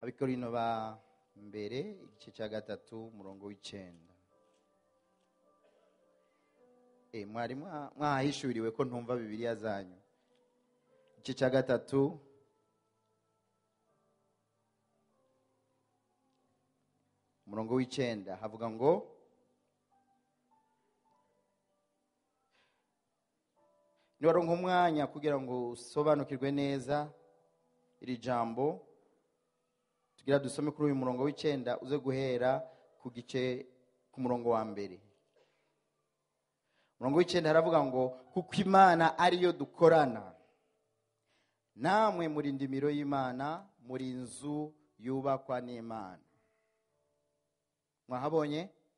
abikorino ba mbere igice cya gatatu umurongo w'icyenda Eh, mwari mwa- mwahishuriwe ko ntumva bibiliya zanyu igice cya gatatu umurongo w'icyenda havuga ngo niwaronka umwanya kugira ngo usobanukirwe neza iri jambo tugira dusome kuri uyu murongo w'icyenda uze guhera ku gice ku murongo wa mbere umurongo w'icyenda haravuga ngo kuko imana ariyo dukorana namwe muri ndimiro y'imana muri inzu yubakwa n'imana mwahabonye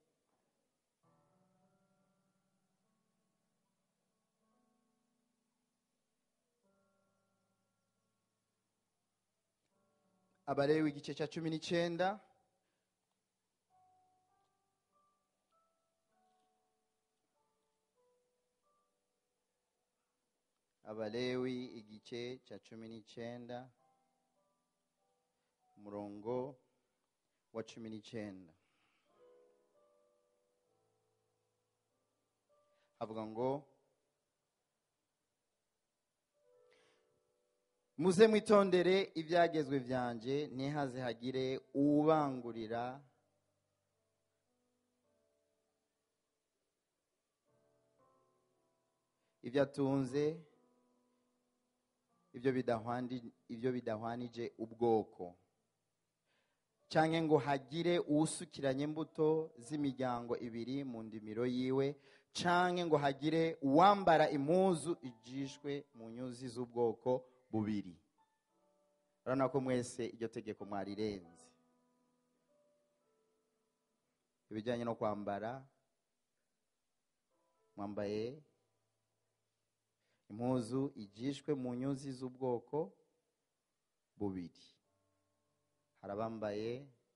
abalewi igice cya cumi n'icyenda abalewi igice cya cumi n'icyenda umurongo wa cumi n'icyenda havuga ngo muze mwitondere ibyagezwe byanjye ntihaze hagire uwubangurira ibyo atunze ibyo bidahwandi- ibyo bidahwanije ubwoko cyangwa ngo hagire uwusukiranya imbuto z'imiryango ibiri mu ndimiro yiwe cyangwa ngo hagire uwambara impuzu igishwe mu nyuzi z'ubwoko bubiri urabona ko mwese iryo tegeko mwarirenze ibijyanye no kwambara mwambaye impuzu igishwe mu nyuzi z'ubwoko bubiri hari abambaye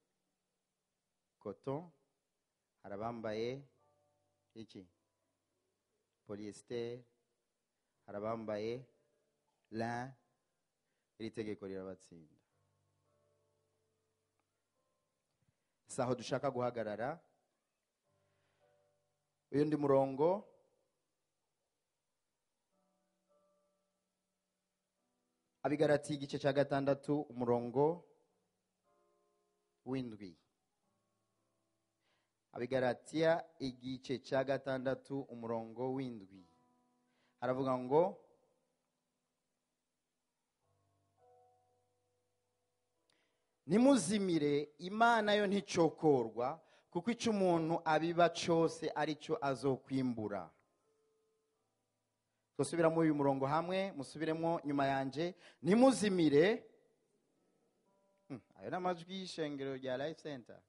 koto hari abambaye iki polyester hari abambaye lin iri tegeko rirabatsinda si aho dushaka guhagarara uyu ndi murongo abigaratiye igice cya gatandatu umurongo w'indwi abigaratiya igice cya gatandatu umurongo w'indwi haravuga ngo nimuzimire imana yo nticokorwa kuko icyo umuntu abiba cyose aricyo azokwimbura dusubiramo uyu murongo hamwe musubiremo nyuma yanjye nimuzimire Hmm, ayo ni amajwi y'ishengero rya life center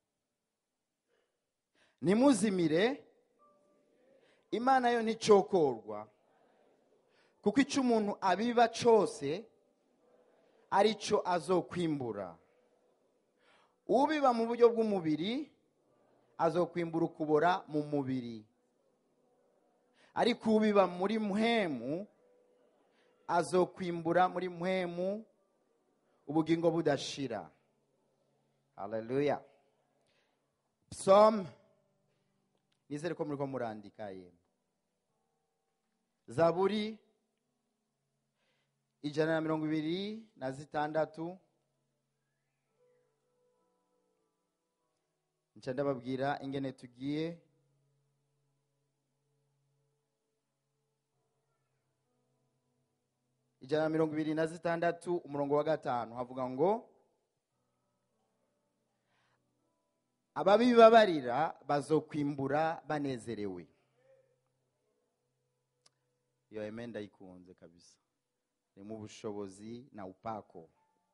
nimuzimire imana yo nticokorwa kuko icyo umuntu abiba cyose aricyo azokwimbura ubiba mu buryo bw'umubiri azokwimbura ukubora mu mubiri ariko ubiba muri muhemu azokwimbura muri muhemu ubugingo budashira haleluya psalm nizere ko muriko murandika yemwe zaburi ijana na mirongo ibiri na zitandatu nca ndababwira ingene tugiye ijana na mirongo ibiri na zitandatu umurongo wa gatanu havuga ngo ababibabarira bazokwimbura banezerewe iyo eme ndayikunze kabisa ni mu bushobozi na upako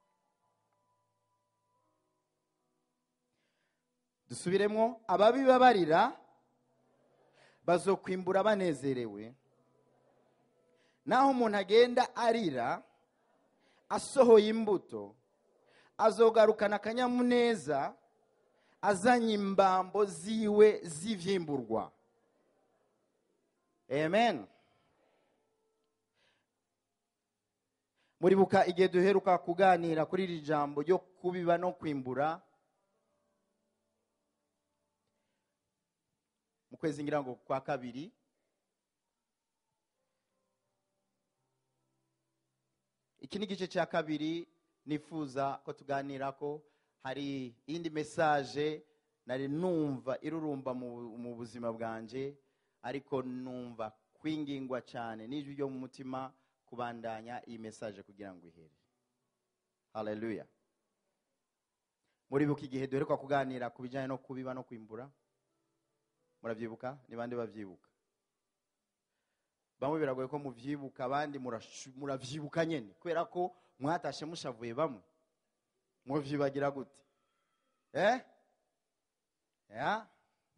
dusubiremo ababibabarira bazokwimbura banezerewe naho umuntu agenda arira asohoye imbuto azogarukana akanyamuneza azanye imbambo ziwe z'ivyimburwa amen muribuka igihe duheruka kuganira kuri iri jambo ryo kubiba no kwimbura mu kwezi ngira ngo kwa kabiri iki ni igice cya kabiri nifuza ko tuganira ko hari iyindi mesaje nari numva irurumba mu, mu buzima bwanje ariko numva kwingingwa cyane n'ijwi ryo mu mutima kubandanya iyi mesaje kugira ngo ihere haleluya muribuka igihe duheruka kuganira ku bijyanye no kubiba no kwimbura murabyibuka ni bande babyibuka bamwe biragoye ko mubyibuka abandi murashu- muravyibuka nyene kubera ko mwatashe mushavuye bamwe muvyibagira gute eh ya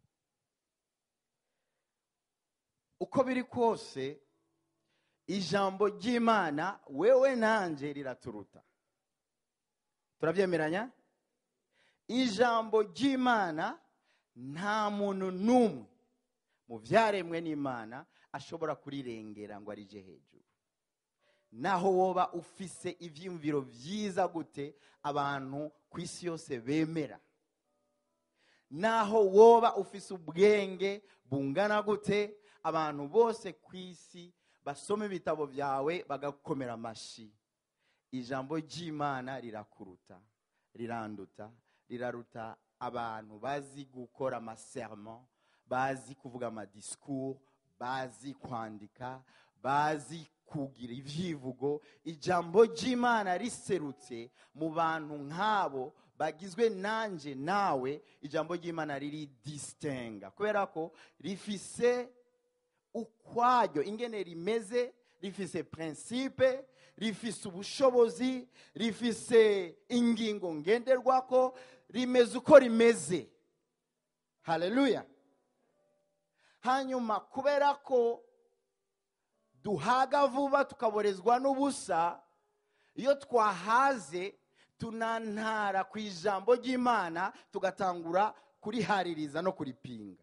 uko biri kose ijambo ry'imana wewe nanje riraturuta turabyemeranya ijambo ry'imana nta muntu n'umwe mu byaremwe n'imana ashobora kurirengera ngo arije hejuru naho woba ufise ibyiyumviro byiza gute abantu ku isi yose bemera naho woba ufise ubwenge bungana gute abantu bose ku isi basoma ibitabo byawe bagakomera amashyi ijambo ry'imana rirakuruta riranduta riraruta abantu bazi gukora amasermo bazi kuvuga amadisikuru bazi kwandika bazi kugira ibyivugo ijambo ry'imana riserutse mu bantu nk'abo bagizwe nanjye nawe ijambo ry'imana riri disitenga kubera ko rifise ukwaryo ingene rimeze rifise prinsipe rifise ubushobozi rifise ingingo ngenderwako rimeze uko rimeze haleluya hanyuma kubera ko duhaga vuba tukaborezwa n'ubusa iyo twahaze tunantara ku ijambo ry'imana tugatangura kurihaririza no kuripinga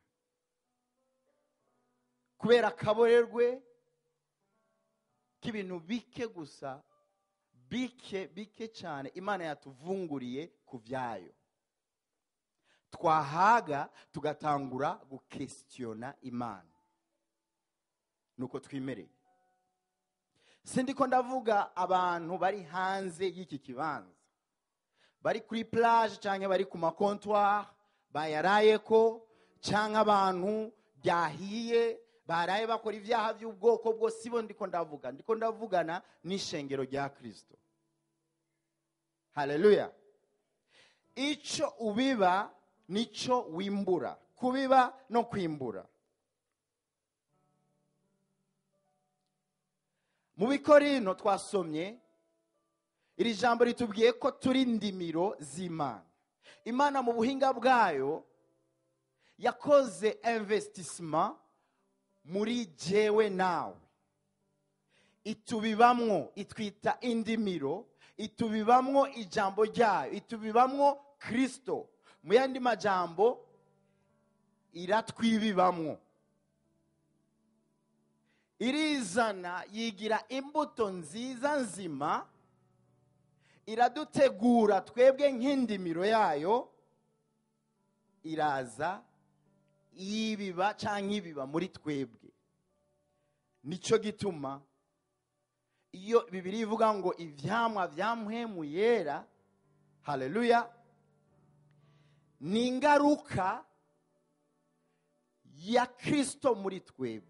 kubera akaborerwe k'ibintu bike gusa bike bike cyane imana yatuvunguriye ku byayo twahaga tugatangura gukesitiyona imana nuko twimereye sindi ko ndavuga abantu bari hanze y'iki kibanza bari kuri plage cyangwa bari ku makontwari bayaraye ko cyangwa abantu byahiye baraye bakora ibyaha by'ubwoko bwose ibo ndiko ndavuga ndiko ndavugana n'ishengero rya kirisito haleluya icyo ubiba nicyo wimbura kubiba no kwimbura mu bikorino twasomye iri jambo ritubwiye ko turi ndimiro z'imana imana mu buhinga bwayo yakoze investissement muri jewe nawe itubibamwo itwita indimiro itubibamwo ijambo ryayo itubibamwo kirisito mu yandi majambo iratwibibamwo irizana yigira imbuto nziza nzima iradutegura twebwe nk'indimiro yayo iraza yibiba cyangwa ibiba muri twebwe nicyo gituma iyo bibiri ivuga ngo ibyamwa byamuhemu yera haleluya ni ingaruka ya kirisito muri twebwe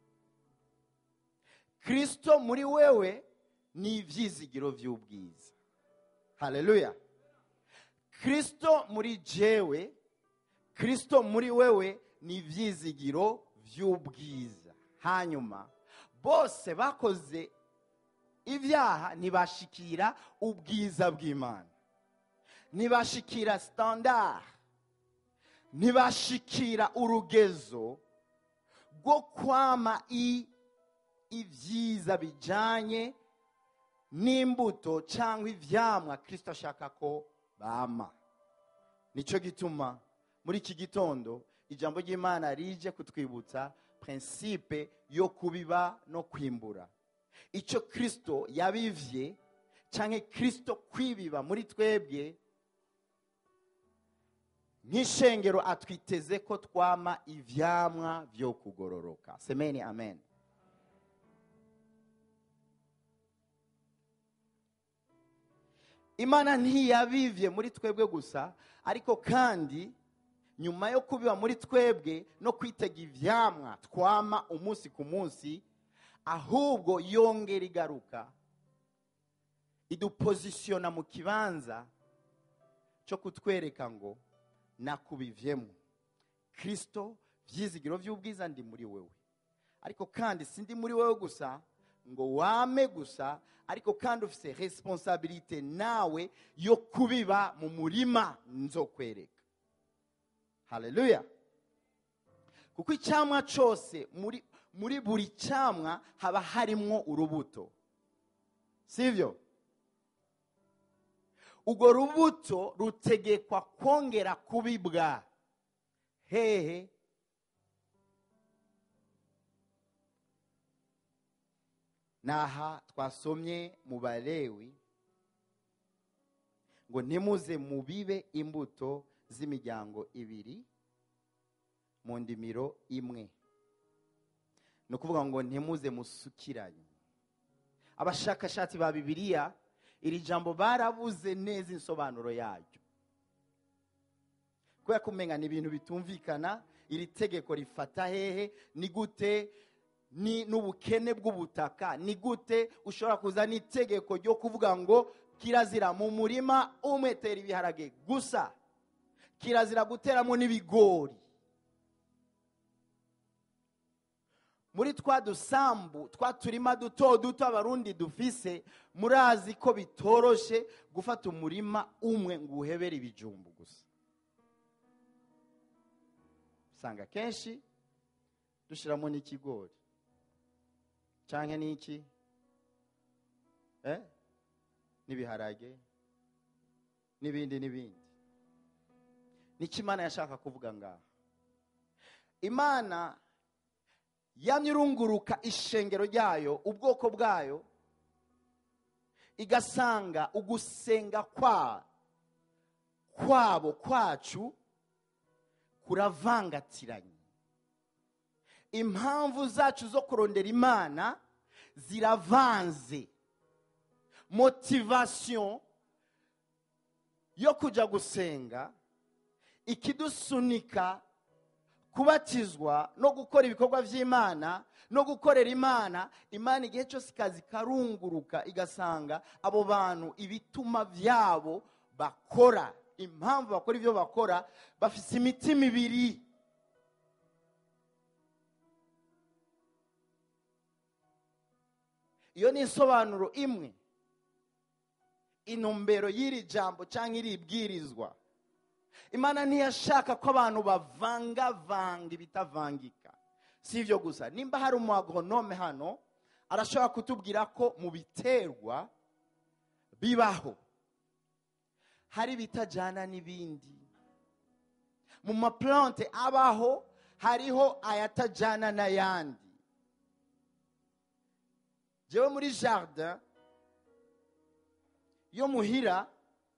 kirisito muri wewe ni ibyizigiro by'ubwiza haleluya kirisito muri jewe kirisito muri wewe ni ibyizigiro by'ubwiza hanyuma bose bakoze ibyaha ntibashikira ubwiza bw'imana ntibashikira sitandari ntibashikira urugezo rwo kwama ibyiza bijyanye n'imbuto cyangwa ibyamwa kirisito ashaka ko bama nicyo gituma muri iki gitondo ijambo ry'imana rije kutwibutsa prinsipe yo kubiba no kwimbura icyo kirisito yabivye cyangwa kirisito kwibiba muri twebwe nk'ishengero atwiteze ko twama ivyamwa byo kugororoka semeni amen imana ntiyabivye muri twebwe gusa ariko kandi nyuma yo kubiba muri twebwe no kwitega ivyamwa twama umunsi ku munsi ahubwo yongera igaruka idupozisiyona mu kibanza cyo kutwereka ngo nakubivyemo kirisito byizigiro by'ubwiza ndi muri wewe ariko kandi sindi muri wewe gusa ngo wame gusa ariko kandi ufite responsabilite nawe yo kubiba mu murima nzokwereka haleluya kuko icyamwa cyose muri muri buri cyamwa haba harimwo urubuto sibyo urwo rubuto rutegekwa kongera kubibwa hehe naha twasomye mu balewi ngo ntimuze mubibe imbuto z'imiryango ibiri mu ndimiro imwe ni ukuvuga ngo ntimuze musukiranye abashakashatsi ba bibiliya iri jambo barabuze neza insobanuro yaryo kubera ko umenya ni ibintu bitumvikana iri tegeko rifata hehe ni gute ni n'ubukene bw'ubutaka ni gute ushobora kuzana itegeko ryo kuvuga ngo kirazira mu murima umwe tera ibiharage gusa kirazira guteramo n'ibigori muri twa dusambu twa turima duto duto abarundi dufise murazi ko bitoroshe gufata umurima umwe ngo uhebere ibijumbu gusa usanga kenshi dushyiramo n'ikigori cyangwa n'iki eh? n'ibiharage n'ibindi n'ibindi nicyo imana yashaka kuvuga ngaha imana yamye irunguruka ishengero ryayo ubwoko bwayo igasanga ugusenga kwa kwabo kwacu kuravangatiranye impamvu zacu zo kurondera imana ziravanze motivasiyo yo kujya gusenga ikidusunika kubatizwa no gukora ibikorwa by'imana no gukorera imana imana igihe cyose ikazi karunguruka igasanga abo bantu ibituma byabo bakora impamvu bakora ibyo bakora bafite imitima ibiri iyo ni insobanuro imwe intumbero y'iri jambo cyangwa iri bwirizwa imana ntiyashaka ko abantu bavangavanga ibitavangika si ibyo gusa nimba hari umu agoronome hano arashobora kutubwira ko mu biterwa bibaho hari ibitajyana n'ibindi mu maplante abaho hariho ayatajyana n'ayandi jewe muri jardin yo muhira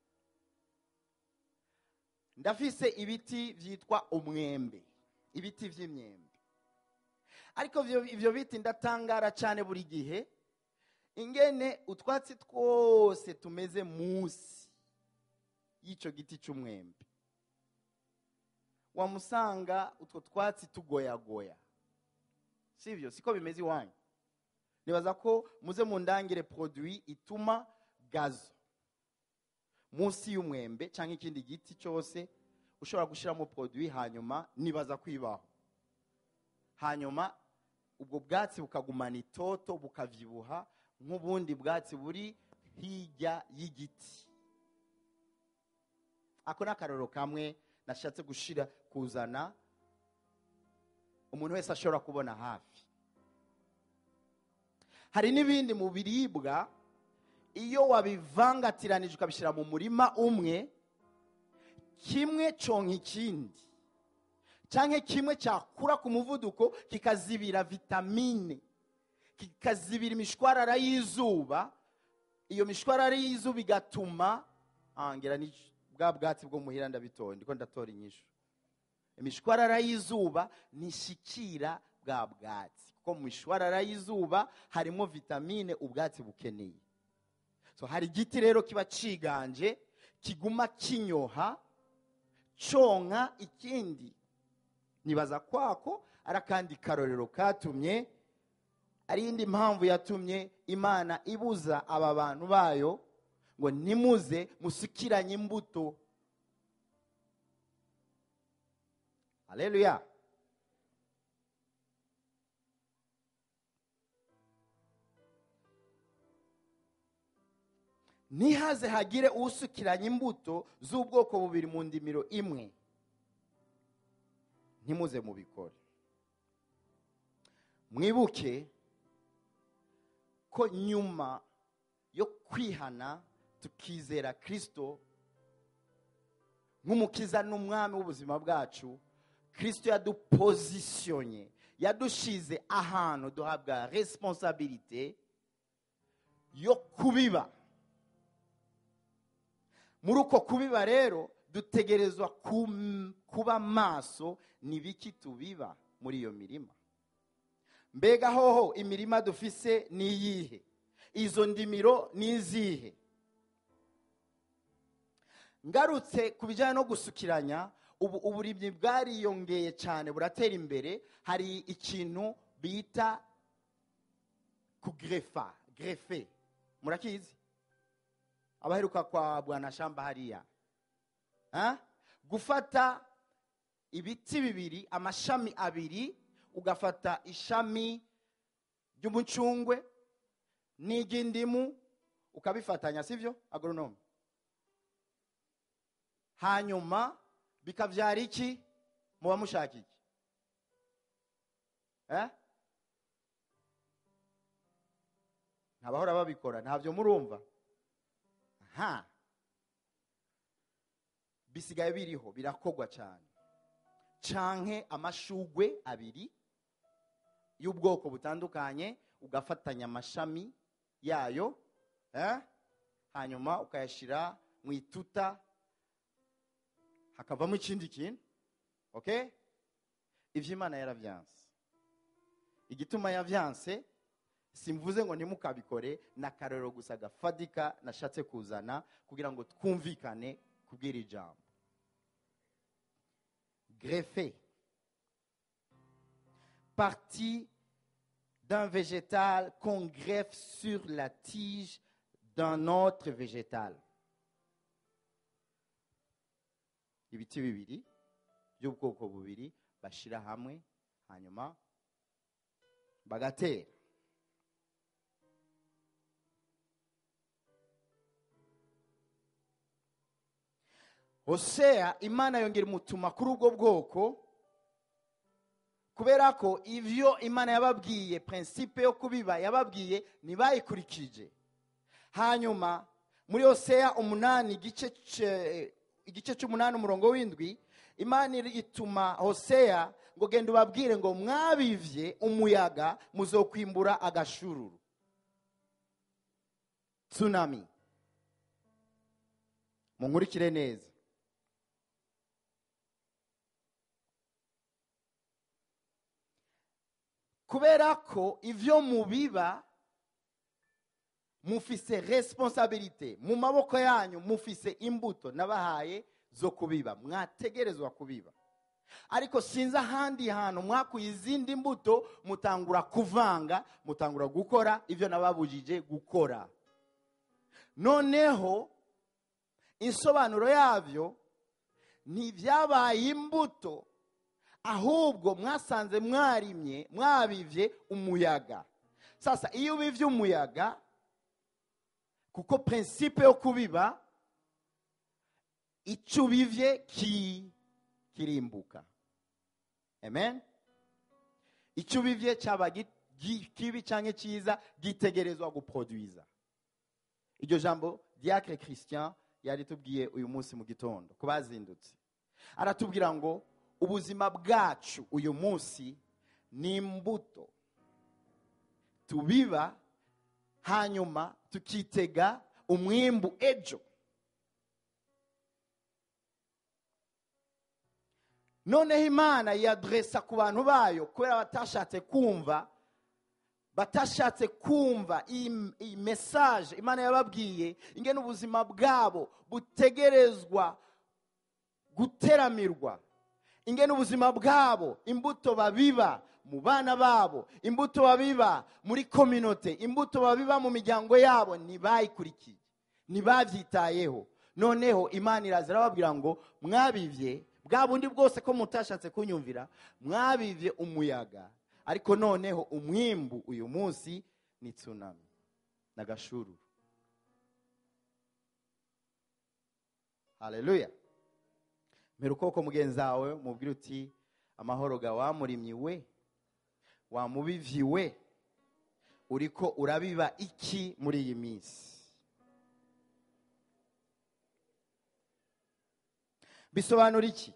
ndafise ibiti byitwa umwembe ibiti by'imyembe ariko ibyo biti ndatangara cyane buri gihe ingene utwatsi twose tumeze munsi y'icyo giti cy'umwembe wamusanga utwo twatsi tugoyagoya si ibyo siko bimeze iwanyu nibaza ko muze mu ndangire poroduwi ituma gazo munsi y'umwembe cyangwa ikindi giti cyose ushobora gushyiramo poroduwi hanyuma nibaza kwibaho hanyuma ubwo bwatsi bukagumana itoto bukabyibuha nk'ubundi bwatsi buri hirya y'igiti ako ni akararo kamwe nashatse gushyira kuzana umuntu wese ashobora kubona hafi hari n'ibindi mu biribwa iyo wabivangatiranije ukabishyira mu murima umwe kimwe conka ikindi cyangwa kimwe cyakura ku muvuduko kikazibira vitamine kikazibira imishwarara y'izuba iyo mishwarara y'izuba igatuma ah, ngira ni bwa bwatsi bwo muhira ndabitoye ndiko ndatora inyishu imishwarara y'izuba ntishikira bwa bwatsi kuko mu mishwarara y'izuba harimo vitamine ubwatsi bukeneye so hari igiti rero kiba ciganje kiguma kinyoha conka ikindi nibaza kwako ari akandi karorero katumye ari iyindi mpamvu yatumye imana ibuza aba bantu bayo ngo nimuze musukiranye imbuto haleluya ntihaze hagire usukiranya imbuto z'ubwoko bubiri mu ndimiro imwe ntimuze mubikore mwibuke ko nyuma yo kwihana tukizera kirisito nk'umukiza n'umwami w'ubuzima bwacu kirisito yadupozisiyonye yadushize ahantu duhabwa resiponsabirite yo kubiba muri uko kubiba rero dutegerezwa kum- kuba maso ni biki tubiba muri iyo mirima mbega hoho imirima dufise ni iyihe izo ndimiro ni izihe ngarutse ku bijyanye no gusukiranya ubu uburimyi bwariyongeye cyane buratera imbere hari ikintu bita kugerefa gerefe murakizi abaheruka kwa bwanashamba hariya Ha? gufata ibiti bibiri amashami abiri ugafata ishami ry'umucungwe n'iry'indimu ukabifatanya sibyo agoronome hanyuma bikabyara iki muba mushaka iki Eh? ntabahora babikora ntabyo murumva ha bisigaye biriho birakogwa cyane canke amashugwe abiri y'ubwoko butandukanye ugafatanya amashami yayo eh? hanyuma ukayashyira mu ituta hakavamo ikindi kintu okay ivyo imana yaravyanse igituma yavyanse simvuze ngo ntimukabikore ni akarorero gusa gafadika nashatse kuzana kugira ngo twumvikane kubwira ijambo greffe partie d'un végétal qu'on greffe sur la tige d'un autre végétal ibiti bibiri by'ubwoko bubiri bashyira hamwe hanyuma bagatera hoseya imana yongera imutuma kuri ubwo bwoko kubera ko ibyo imana yababwiye prinsipe yo kubiba yababwiye ntibayikurikije hanyuma muri hoseya umunani igice ce- igice cy'umunani umurongo w'indwi imana ituma hoseya ngo genda ubabwire ngo mwabivye umuyaga muzokwimbura agashururu tsunami munkurikire neza kubera ko ivyo mubiba mufise responsabilite mu maboko yanyu mufise imbuto nabahaye zo kubiba mwategerezwa kubiba ariko sinzi ahandi hantu mwakuye izindi mbuto mutangura kuvanga mutangura gukora ivyo nababujije gukora noneho insobanuro yavyo ntibyabaye imbuto ahubwo mwasanze mwarimye mwabivye umuyaga sasa iyo ubivye umuyaga kuko prinsipe yo kubiba icyo ubivye ki kirimbuka amen icyo ubivye cyaba gi- gi- kibi cyangwa cyiza gitegerezwa guproduiza iryo jambo diacre christian yaritubwiye uyu munsi mu gitondo ku bazindutse aratubwira ngo ubuzima bwacu uyu munsi ni imbuto tubiba hanyuma tukitega umwimbu ejo noneho imana yaderesa ku bantu bayo kubera batashatse kumva batashatse kumva iyi iyi mesaje imana yababwiye ingene ubuzima bwabo butegerezwa guteramirwa ingene ubuzima bwabo imbuto babiba mu bana babo imbuto babiba muri kominote imbuto babiba mu miryango yabo ntibayikurikiye ntibabyitayeho noneho imana iraza irababwira ngo mwabivye bwa bundi bwose ko mutashatse kunyumvira mwabivye umuyaga ariko noneho umwimbu uyu munsi ni tsunami n'agashururu haleluya mbere ukuboko mugenzi wawe mubwire uti amahoro ga wamurimyi we wamubivyi we uriko urabiba iki muri iyi minsi bisobanura iki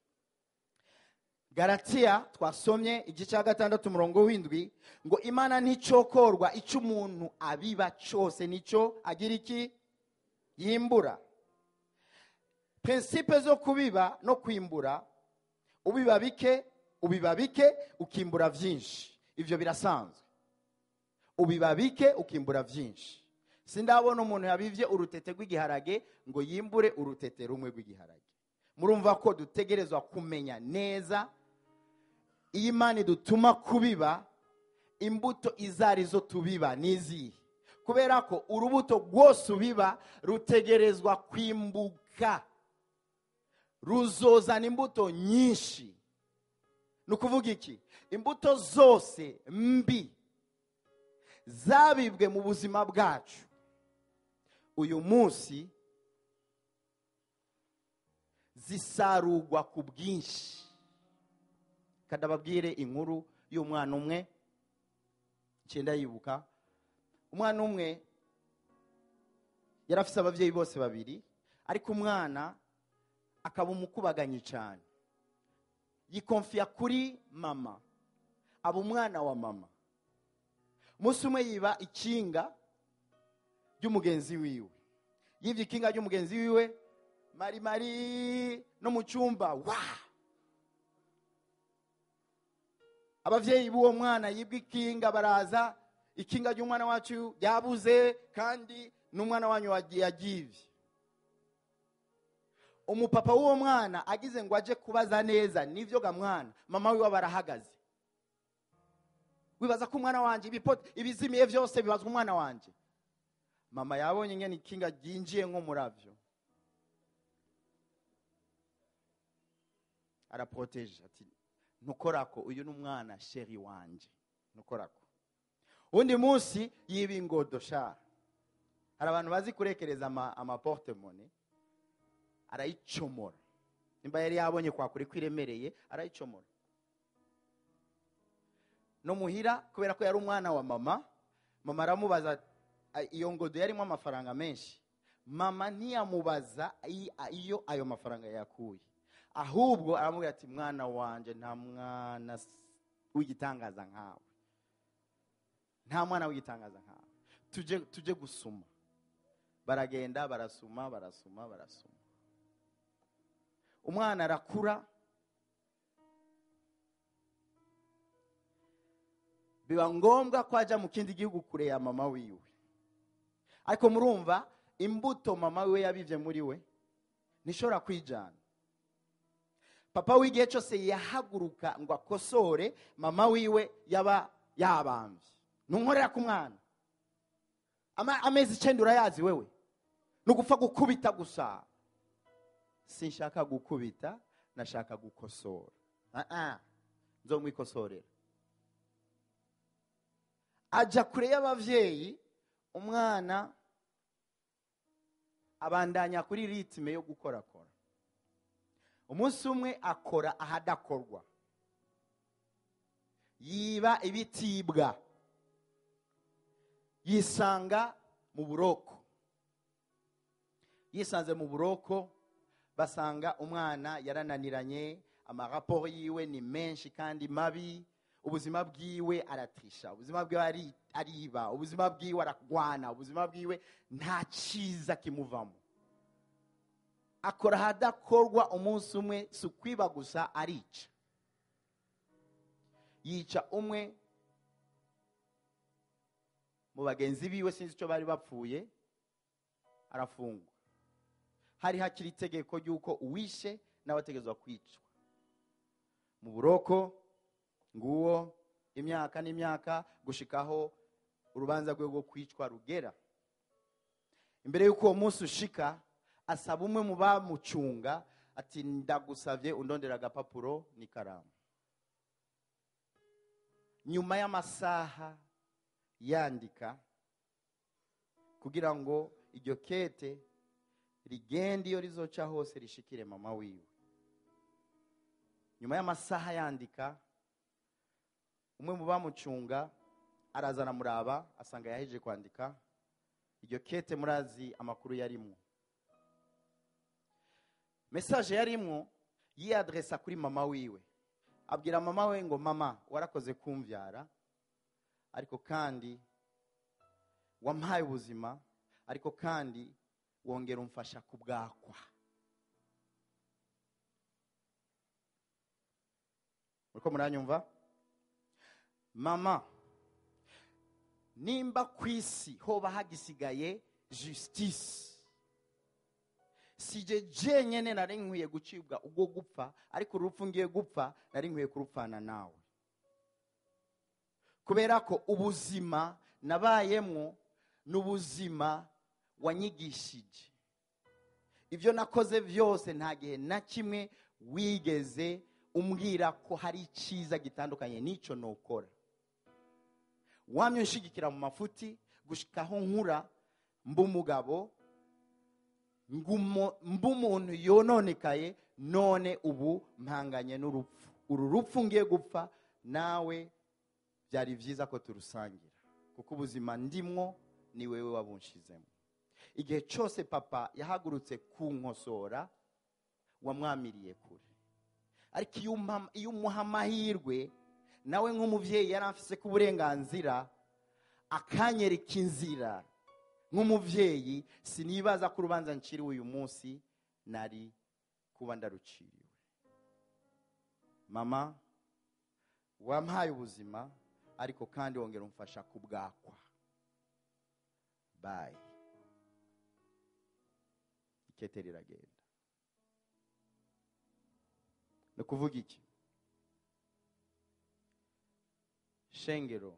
garatiya twasomye igice cya gatandatu umurongo w'indwi ngo imana nticokorwa icyo umuntu abiba cyose nicyo agira iki yimbura prinsipe zo kubiba no kwimbura ubiba bike ubiba bike ukimbura byinshi ibyo birasanzwe ubiba bike ukimbura byinshi sindabona umuntu yabivye urutete rw'igiharage ngo yimbure urutete rumwe rw'igiharage murumva ko dutegerezwa kumenya neza iyo imana idutuma kubiba imbuto izo arizo tubiba n'izihe kubera ko urubuto rwose ubiba rutegerezwa kwimbuka ruzozana imbuto nyinshi ni ukuvuga iki imbuto zose mbi zabibwe mu buzima bwacu uyu munsi zisarurwa ku bwinshi kadababwire inkuru y'umwana umwe icyenda yibuka umwana umwe yari afite ababyeyi bose babiri ariko umwana akaba umukubaganyi cyane yikomfiya kuri mama aba umwana wa mama umunsi umwe yiba ikinga ry'umugenzi wiwe yibye ikinga ry'umugenzi wiwe mari mari no mu cyumba wa ababyeyi b'uwo mwana yibwa ikinga baraza ikinga ry'umwana wacu ryabuze kandi n'umwana wanyu yagibye umupapa w'uwo mwana agize ngo ajye kubaza neza nibyo ga mwana mama wiwe aba arahagaze wibaza ko umwana wanjye ibizimiye byose bibazwa umwana wanjye mama yabonye ingene ikinga ryinjiye nko murabyo araporoteje ati ntukorako uyu ni umwana sheri wanjye ntukorako undi munsi yiba ingodo sha hari abantu bazi kurekereza amaportemone arayicomora nimba yari yabonye kwa kure kwiremereye arayicomora no muhira kubera ko yari umwana wa mama mama aramubaza iyo ngodo yarimo amafaranga menshi mama ntiyamubaza iyo ayo mafaranga yakuye ahubwo aramubwira ati mwana wanjye nta mwana w'igitangaza nkawe nta mwana w'igitangaza nkawe tujye gusuma baragenda barasuma barasuma barasuma umwana arakura biba ngombwa ko ajya mu kindi gihugu kure ya mama wiwe ariko murumva imbuto mama wiwe yabibye muri we ntishobora kwijyana papa w'igihe cyose yahaguruka ngo akosore mama wiwe yaba yabambye ntunkorera ku mwana amezi icyenda urayazi wewe ni ugupfa gukubita gusa sinshaka gukubita nashaka gukosora nzo mwikosorera ajya kure y'ababyeyi umwana abandanya kuri ritime yo gukorakora umunsi umwe akora ahadakorwa yiba ibitibwa yisanga mu buroko yisanze mu buroko basanga umwana yarananiranye amaraporo yiwe ni menshi kandi mabi ubuzima bwiwe aratrisha ubuzima bwiwe ari- ariba ubuzima bwiwe aragwana ubuzima bwiwe nta cyiza kimuvamo akora ahadakorwa umunsi umwe si ukwiba gusa arica yica umwe mu bagenzi biwe sinzi icyo bari bapfuye arafungwa hari hakiri itegeko ry'uko uwishe nawe ategerezwa kwicwa mu buroko nguwo imyaka n'imyaka gushikaho urubanza rwe rwo kwicwa rugera imbere y'uko uwo munsi ushika asaba umwe mu bamucunga ati ndagusabye undondera agapapuro n'ikaramu nyuma y'amasaha yandika kugira ngo iryo kete rigende iyo rizoca hose rishikire mama wiwe nyuma y'amasaha yandika umwe mu bamucunga araza aramuraba asanga yahejeje kwandika iryo kete murazi amakuru yarimwo mesaje yarimwo yiyadresa kuri mama wiwe abwira mama we ngo mama warakoze kumbyara ariko kandi wampaye ubuzima ariko kandi wongera umfasha kubwakwa muriko muranyumva mama nimba ku isi hoba hagisigaye justice sije jenyene nari nkwiye gucibwa ubwo gupfa ariko urupfu ngiye gupfa nari nkwiye kurupfana nawe kubera ko ubuzima nabayemwo ni ubuzima wanyigishije ibyo nakoze byose nta gihe na kimwe wigeze umbwira ko hari icyiza gitandukanye n'icyo nukora wamye unshigikira mu mafuti gushikaho nkura mba umugabo ngumo- mba umuntu yononekaye none ubu mpanganye n'urupfu uru rupfu ngiye gupfa nawe byari byiza ko turusangira kuko ubuzima ndimwo ni wewe wabunshizemo igihe cyose papa yahagurutse kunkosora wamwamiriye kure ariko iyo umpa- iyo umuha amahirwe nawe nk'umubyeyi yari afise ku burenganzira akanyereka inzira nk'umubyeyi sinibaza ko urubanza nciriwe uyu munsi nari kuba ndaruciriwe mama wampaye ubuzima ariko kandi wongera umfasha kubwakwa bayi ikete riragenda ni ukuvuga iki shengero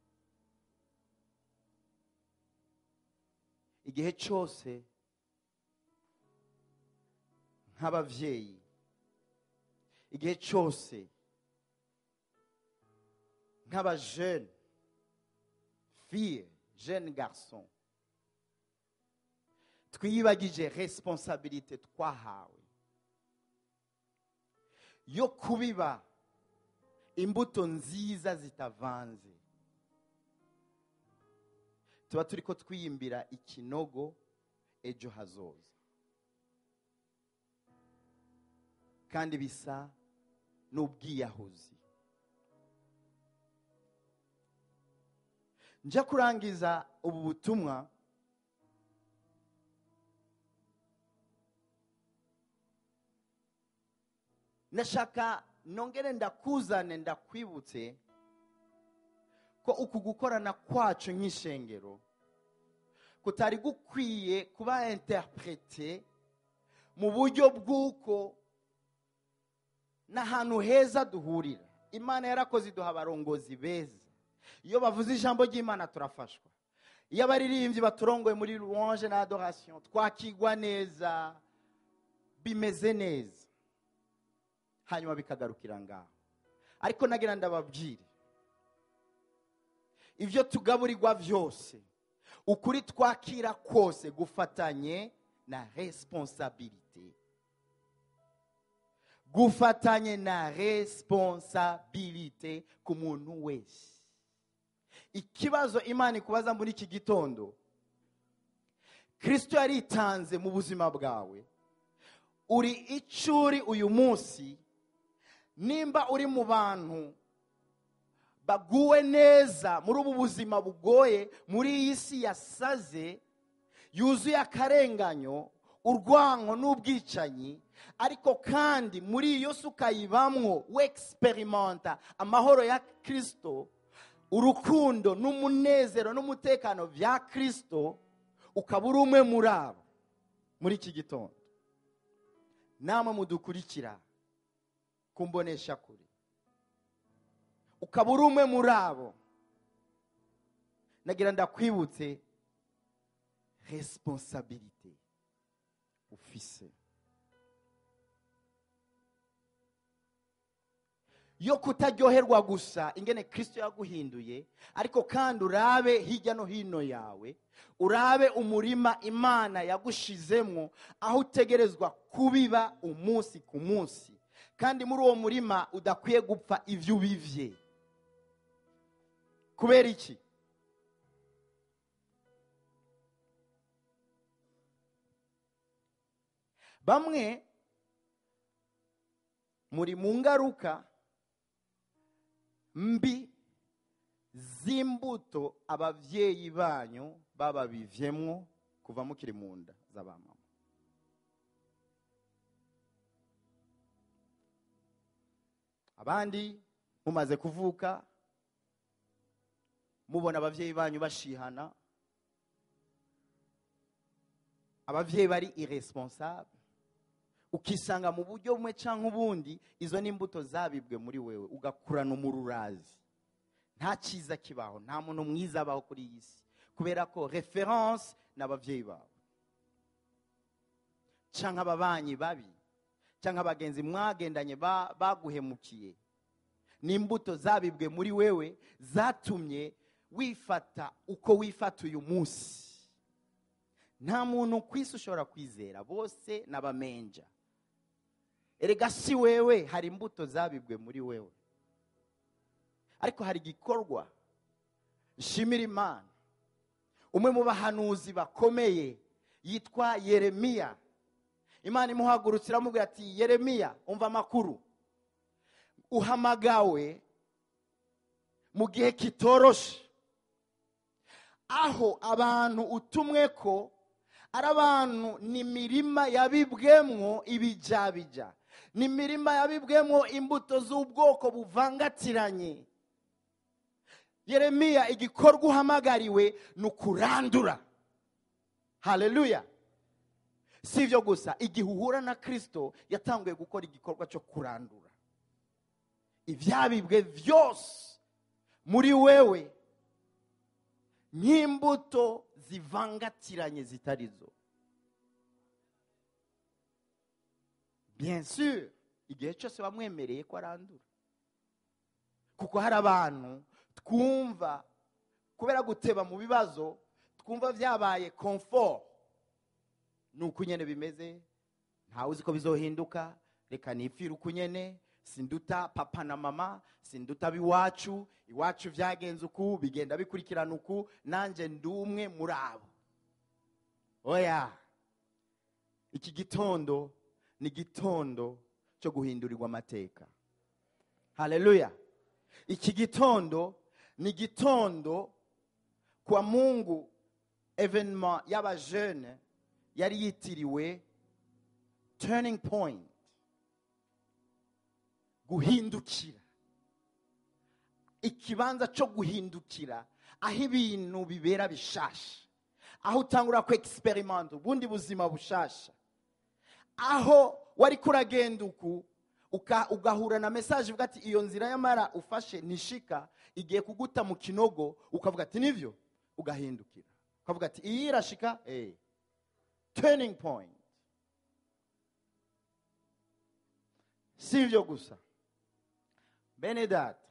igihe cyose nk'ababyeyi igihe cyose nk'abajene fille jeune garçon twiyibagije responsabilité twahawe yo kubiba imbuto nziza zitavanze tuba turi ko twiyimbira ikinogo ejo hazoza kandi bisa n'ubwiyahuzi njya kurangiza ubu butumwa ndashaka nongere ndakuzane ndakwibutse ko uku gukorana kwacu nk'ishengero kutari gukwiye kuba interprete mu buryo bw'uko n'ahantu heza duhurira imana yarakoze iduha abarongozi beza iyo bavuze ijambo ry'imana turafashwa iyo abaririmbyi baturongoye muri louange na adoration twakigwa neza bimeze neza hanyuma bikagarukira ngaho ariko nagira ndababwire ibyo tugaburirwa byose ukuri twakira kose gufatanye na responsabilite gufatanye na responsabilite ku muntu wese ikibazo imana ikubaza muri iki gitondo kirisito yaritanze mu buzima bwawe uri icyo uri uyu munsi nimba uri mu bantu baguwe neza muri ubu buzima bugoye muri iyi si yasaze yuzuye akarenganyo urwango n'ubwicanyi ariko kandi muri iyo si ukayibamwo wegisiperimenta amahoro ya kirisito urukundo n'umunezero n'umutekano bya kirisito ukaba uri umwe muri abo muri iki gitondo namwe mudukurikira kumbonesha kure ukaba uri umwe muri abo nagira ndakwibutse responsabilite ufise yo kutaryoherwa gusa ingene kirisito yaguhinduye ariko kandi urabe hirya no hino yawe urabe umurima imana yagushizemo aho utegerezwa kubiba umunsi ku munsi kandi muri uwo murima udakwiye gupfa ibyo ubivye kubera iki bamwe muri mu ngaruka mbi z'imbuto ababyeyi banyu bababivyemwo kuva mukiri mu nda z'abamama abandi mumaze kuvuka mubona ababyeyi banyu bashihana ababyeyi bari irresponsable ukisanga mu buryo bumwe cyangwa ubundi izo ni imbuto zabibwe muri wewe ugakurana umururazi nta cyiza kibaho nta muntu mwiza abaho kuri iyi si kubera ko reference ni ababyeyi bawe cyangwa ababanyi babi cyangwa abagenzi mwagendanye baguhemukiye ni imbuto zabibwe muri wewe zatumye wifata uko wifata uyu munsi nta muntu ku isi ushobora kwizera bose n'abamenja erega si wewe hari imbuto zabibwe muri wewe ariko hari igikorwa nshimira imana umwe mu bahanuzi bakomeye yitwa yeremiya imana imuhagurutse iramubwira ati yeremiya umva amakuru uhamagawe mu gihe kitoroshe aho abantu utumwe ko ari abantu ni imirima yabibwemwo ibijyabijya ni imirima yabibwemwo imbuto z'ubwoko buvangatiranye yeremiya igikorwa uhamagariwe ni ukurandura hareruya si ibyo gusa igihe uhura na kirisito yatanguye gukora igikorwa cyo kurandura ibyabibwe byose muri wewe nk'imbuto zivangatiranye zitari zo bien sûr igihe cyose wamwemereye ko arandura kuko hari abantu twumva kubera guteba mu bibazo twumva byabaye comfort ni uko nyine bimeze ntawe uzi ko bizohinduka reka nipfire uko nyine sinduta papa na mama sinduta ab'iwacu iwacu byagenze uku bigenda bikurikirana uku nanjye ndi umwe muri abo oya iki gitondo ni igitondo cyo guhindurirwa amateka hareruya iki gitondo ni igitondo kwa mungu evenema y'abajene yari yitiriwe turning point guhindukira ikibanza cyo guhindukira aho ibintu bibera bishasha aho utangura ku egisiperimenti ubundi buzima bushasha aho wari kuragenda uku ugahura na mesaje uvuga ati iyo nzira y'amara ufashe nishika igiye kuguta mu kinogo ukavuga ati nibyo ugahindukira ukavuga ati iyi irashika eee turning point si ibyo gusa bene data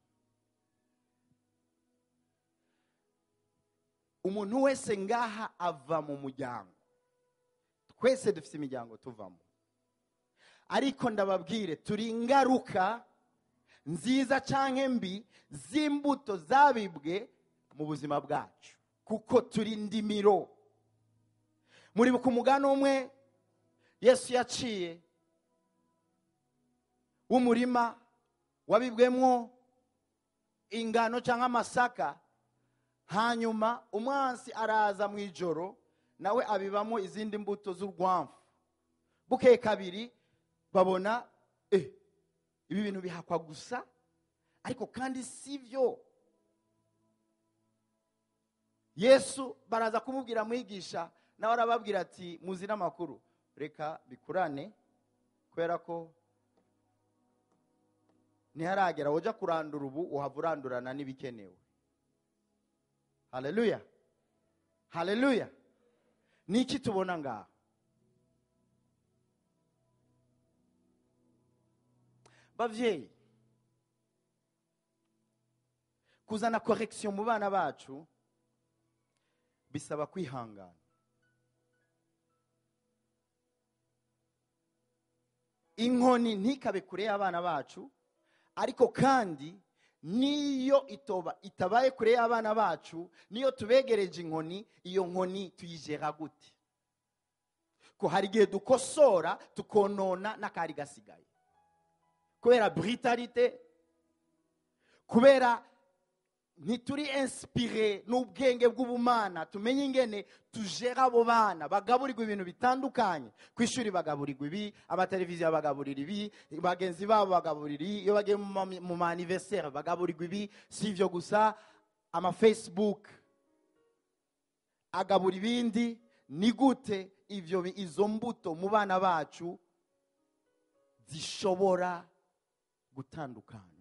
umuntu wese ngaha ava mu muryango twese dufite imiryango tuvamo ariko ndababwire turi ingaruka nziza cyangwa mbi z'imbuto zabibwe mu buzima bwacu kuko turi indimiro muribuka umugani umwe yesu yaciye w'umurima wabibwemwo ingano cyangwa amasaka hanyuma umwansi araza mu ijoro nawe abibamo izindi mbuto z'urwamfu bukeye kabiri babona eh, ibi bintu bihakwa gusa ariko kandi si byo yesu baraza kumubwira mwigisha nawe arababwira ati muzi n'amakuru reka bikurane kubera ko ntiharagera wajya kurandura ubu uhava urandurana n'ibikenewe haleluya haleluya ni iki tubona ngaha bavyeyi kuzana korekisiyo mu bana bacu bisaba kwihangana inkoni ntikabe kure y'abana bacu ariko kandi niyo itoba itabaye kure y'abana bacu niyo tubegereje inkoni iyo nkoni tuyigera gute ko hari igihe dukosora tukonona n'akari gasigaye kubera brutalite kubera ntituri inspire n'ubwenge bw'ubumana tumenye ingene tujera abo bana bagaburirwa ibintu bitandukanye ku ishuri bagaburirwa ibi amateleviziyo bagaburira ibi bagenzi babo bagaburira ibi iyo bagiye mu ma- mu ma anniversaire bagaburirwa ibi si ibyo gusa ama facebook agabura ibindi ni gute ibyo bi- izo mbuto mu bana bacu zishobora gutandukanywa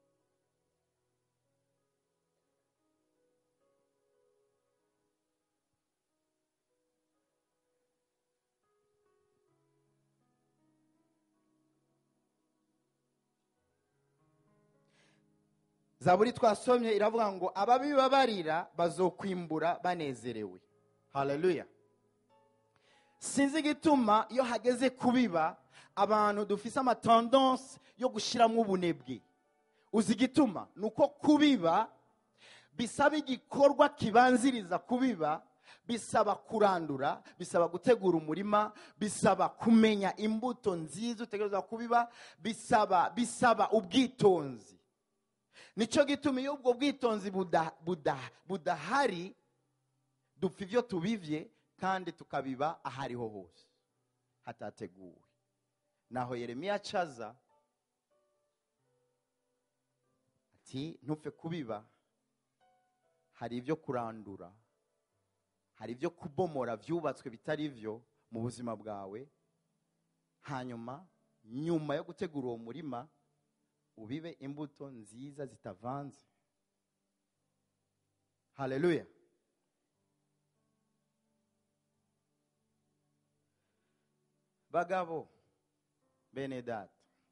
zaburi twasomye iravuga ngo ababibabarira bazokwimbura banezerewe haleluya sinzi igituma iyo hageze kubiba abantu dufise amatendance yo gushyiramo ubunebwe uzi igituma ni uko kubiba bisaba igikorwa kibanziriza kubiba bisaba kurandura bisaba gutegura umurima bisaba kumenya imbuto nziza utegereza kubiba bisaba bisaba ubwitonzi nicyo gituma iyo ubwo bwitonzi buda- buda- budahari dupfa ibyo tubivye kandi tukabiba aho ariho hose hatateguwe naho yeremiya acaza ati ntupfe kubiba hari ibyo kurandura hari ibyo kubomora byubatswe bitari byo mu buzima bwawe hanyuma nyuma yo gutegura uwo murima ubibe imbuto nziza zitavanze haleluya bagabo bene data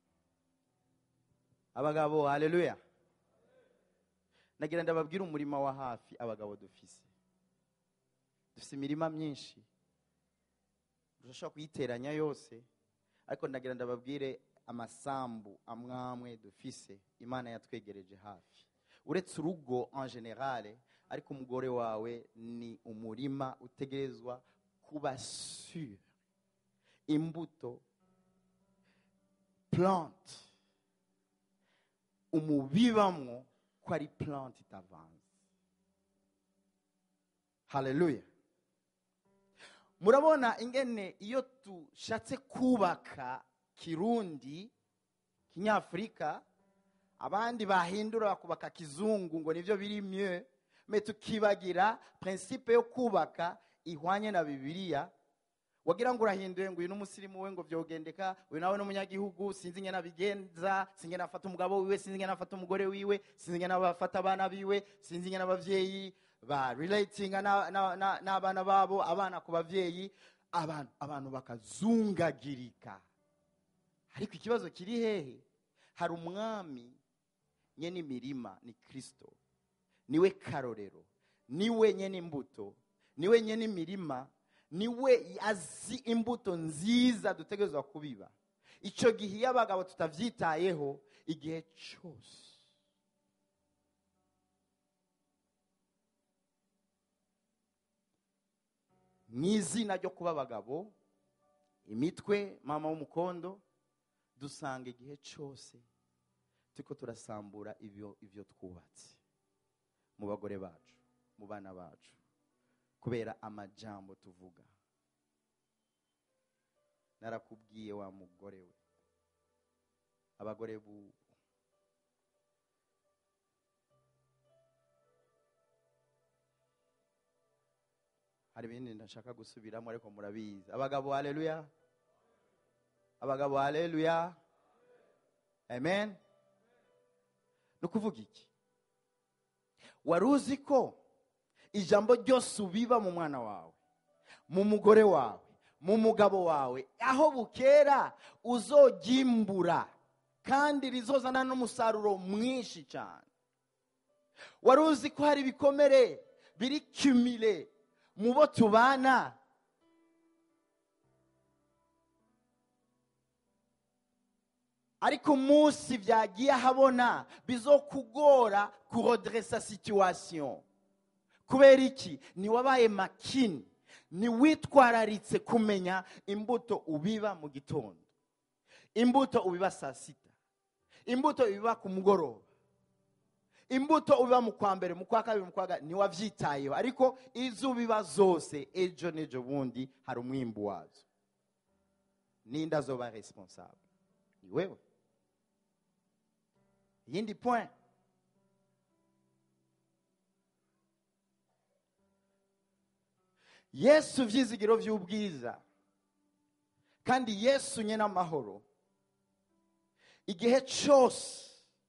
abagabo haleluya nagira ndababwire umurima wa hafi abagabo dufise dufise imirima myinshi dushobora kuyiteranya yose ariko ndagira ndababwire amasambu amwamwe dufise imana yatwegereje hafi uretse urugo en generale ariko umugore wawe ni umurima utegerezwa kuba sur imbuto plante umubibamwo ko ari plante itavanze haleluya murabona ingene iyo dushatse kubaka kirundi kinyafurika abandi bahindura bakubaka kizungu ngo nivyo biri mieux me tukibagira principe yo kubaka ihwanye na bibiliya wagira ngo urahinduye ngo uyu n'umusirimu we ngo vyogendeka uyu nawe n'umunyagihugu sinzi ingene abigenza sinzi ingene afata umugabo wiwe sinzi ingene afata umugore wiwe sinzi ingene bafata abana biwe sinzi ingene abavyeyi ba relatinga na- na- na- n'abana babo abana ku bavyeyi abantu abantu bakazungagirika ariko ikibazo kiri hehe hari umwami nyene imirima ni kristo niwe karorero niwe nyene imbuto niwe nyene imirima niwe azi imbuto nziza dutegerezwa kubiba icyo gihe iyo abagabo tutabyitayeho igihe cyose mu izina ryo kuba abagabo imitwe mama w'umukondo dusanga igihe cyose turiko turasambura ibyo ibyo twubatse mu bagore bacu mu bana bacu kubera amajambo tuvuga narakubwiye wa mugore we abagore bu hari ibindi ndashaka gusubiramo ariko murabizi abagabo haleluya abagabo haleluya amen ni ukuvuga iki wari uzi ko ijambo ryose ubiba mu mwana wawe mu mugore wawe mu mugabo wawe aho bukera uzogimbura kandi rizozana n'umusaruro mwinshi cyane wari uzi ko hari ibikomere biri kimire mu bo tubana ariko umunsi byagiye ahabona bizokugora kurodresa situation kubera iki ntiwabaye makini ntiwitwararitse kumenya imbuto ubiba mu gitondo imbuto ubiba saa sita imbuto ubiba ku mugoroba imbuto ubiba mu kwa mbere mu kwa kabiri mu kwa gatatu ntiwabyitayeho ariko izo ubiba zose ejo n'ejo bundi hari umwimbu wazo ninde azoba responsable ni wewe iyindi point yesu vyizigiro vy'ubwiza kandi yesu nyene amahoro igihe cyose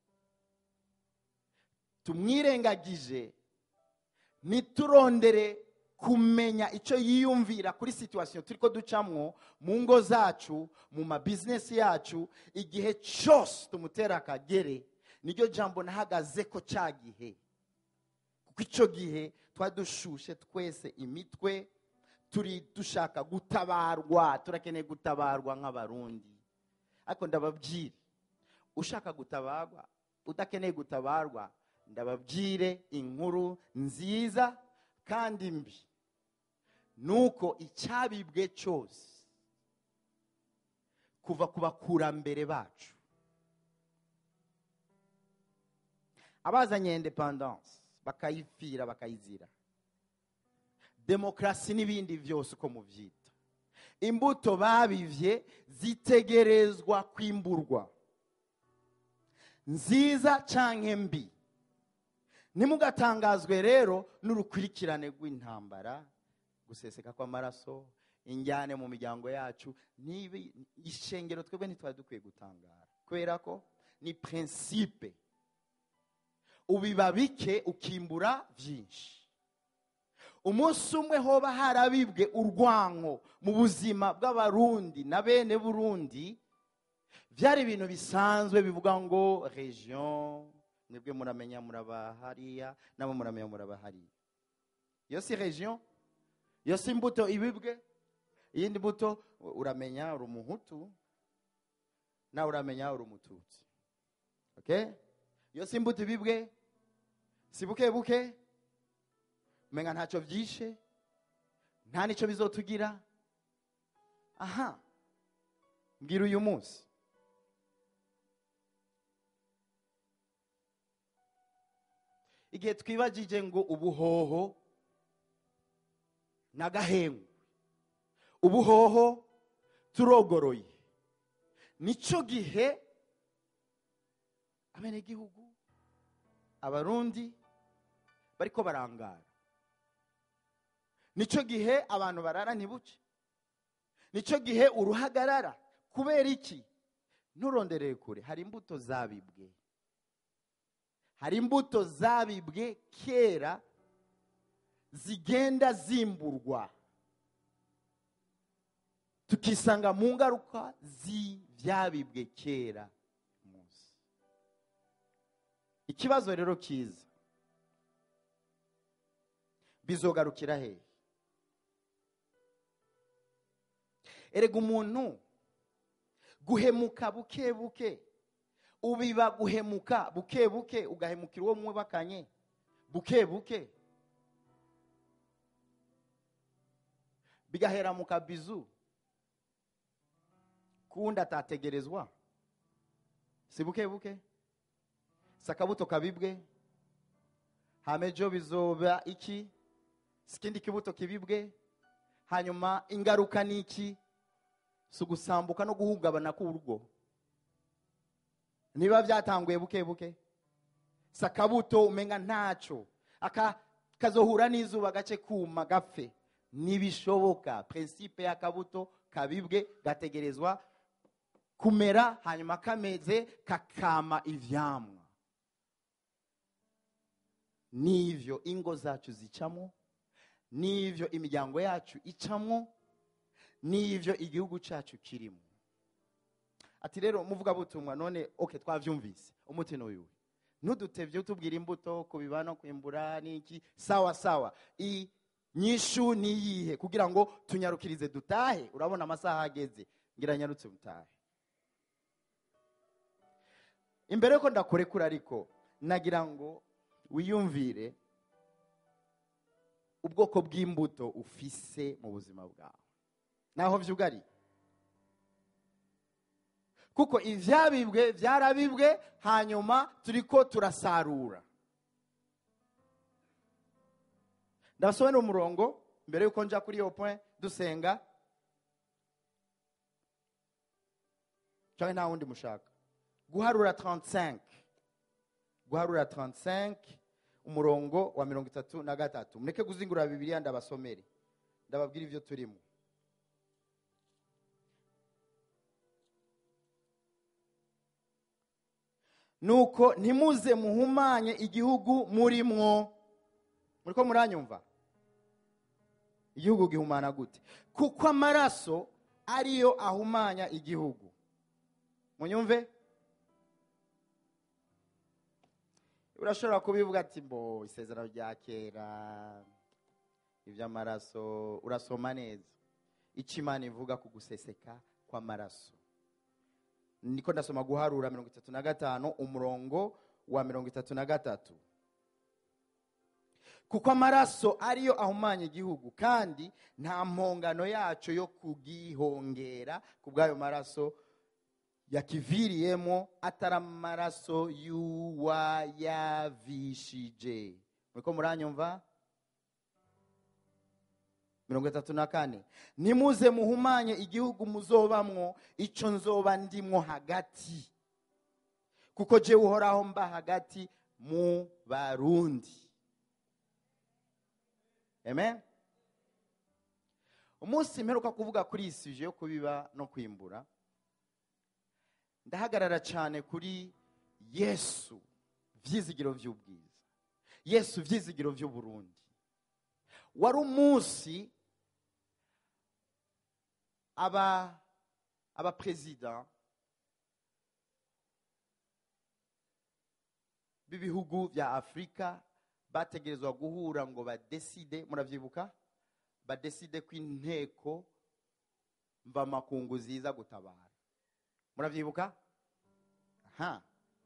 tumwirengagije ntiturondere kumenya icyo yiyumvira kuri situwasiyo turi ko ducamwo mu ngo zacu mu mabizinesi yacu igihe cyose tumutera akagere niryo jambo nahagaze ko cya gihe kuko icyo gihe twari dushushe twese imitwe turi dushaka gutabarwa turakeneye gutabarwa nk'abarundi ariko ndababwire ushaka gutabarwa udakeneye gutabarwa ndababwire inkuru nziza kandi mbi nuko icyabibwe cyose kuva ku bakurambere bacu abazanye independence bakayipfira bakayizira demokarasi n'ibindi byose uko mubyita imbuto babivye zitegerezwa kwimburwa nziza canke mbi ntimugatangazwe rero n'urukurikirane rw'intambara guseseka kw'amaraso injyane mu miryango yacu nibi ishengero twebwe ntitwari dukwiye gutangara kubera ko ni prinsipe ubiba bike ukimbura byinshi umunsi umwe hoba harabibwe urwanko mu buzima bw'abarundi na bene burundi byari ibintu bisanzwe bivuga ngo region mwebwe muramenya muraba hariya nabo muramenya muraba hariya iyo si region iyo si imbuto ibibwe iyindi mbuto uramenya uri umuhutu nawe uramenya uri umututsi okay iyo si imbuto ibibwe si buke buke umenga ntacyo byishe nta nicyo bizotugira aha mbwira uyu munsi igihe twibagije ngo ubuhoho n'agahengu ubuhoho turogoroye nicyo gihe abenegihugu abarundi bariko barangara nicyo gihe abantu barara ntibuce nicyo gihe uruhagarara kubera iki nturonderere kure hari imbuto zabibwe hari imbuto zabibwe kera zigenda zimburwa tukisanga mu ngaruka z'ibyabibwe kera munsi ikibazo rero kiza bizogarukira hehe erega umuntu guhemuka buke buke ubiba guhemuka buke buke ugahemukira uwo mwubakanye buke buke bigahera mu kabizu kuwundi atategerezwa si buke buke si akabuto kabibwe hama ejo bizoba iki si ikindi kibuto kibibwe hanyuma ingaruka ni iki si ugusambuka no guhungabana k'urugo niba byatanguye buke buke si akabuto umenga ntacyo aka kazohura n'izuba gace kuma gapfe ntibishoboka prinsipe y'akabuto kabibwe gategerezwa kumera hanyuma kameze kakama ivyamwa n'ivyo ingo zacu zicamo n'ivyo imiryango yacu icamo n'ivyo igihugu cyacu kirimo ati rero muvugabutumwa none oke twavyumvise umuti n'uyu ntudutevye utubwira imbuto kubiba no kwimbura n'iki sawa sawa i nyishu niyihe kugira ngo tunyarukirize dutahe urabona amasaha ageze ngira nyarutse mutahe imbere yuko ndakurekura ariko nagira ngo wiyumvire ubwoko bw'imbuto ufise mu buzima bwawe naho vyugari kuko ivyabibwe vyarabibwe hanyuma turiko turasarura ndabasobanura umurongo mbere yuko nja kuri iyo point dusenga cyangwa nta wundi mushaka guharura 35 guharura 35 umurongo wa mirongo itatu na gatatu mureke kuzingurura bibiliya ndabasomere ndababwira ibyo turimo nuko ntimuze muhumanye igihugu murimwo muriko muranyumva igihugu gihumana gute kuko amaraso ariyo ahumanya igihugu munyumve urashobora kubivuga ati mbo isezerano rya kera iby'amaraso urasoma neza icyo imana ivuga ku guseseka kw'amaraso niko ndasoma guharura mirongo itatu na gatanu umurongo wa mirongo itatu na gatatu kuko amaraso ariyo ahumanya igihugu kandi nta mpongano yacu yo kugihongera ku bw'ayo maraso yakiviriyemo atari amaraso y'uwayavishije muriko muranyumva mirongo itatu na kane nimuze muhumanye igihugu muzobamwo ico nzoba ndimwo hagati kuko jewe uhoraho mba hagati mu barundi amen umunsi mperuka kuvuga kuri iyi suje yo kubiba no kwimbura ndahagarara cyane kuri yesu vyizigiro vy'ubwiza yesu vyizigiro vy'uburundi wari umunsi aba abaperezida b'ibihugu bya afurika bategerezwa guhura ngo badeside muravyibuka badeside ko inteko mvamakungu ziza gutabara muravyibuka aha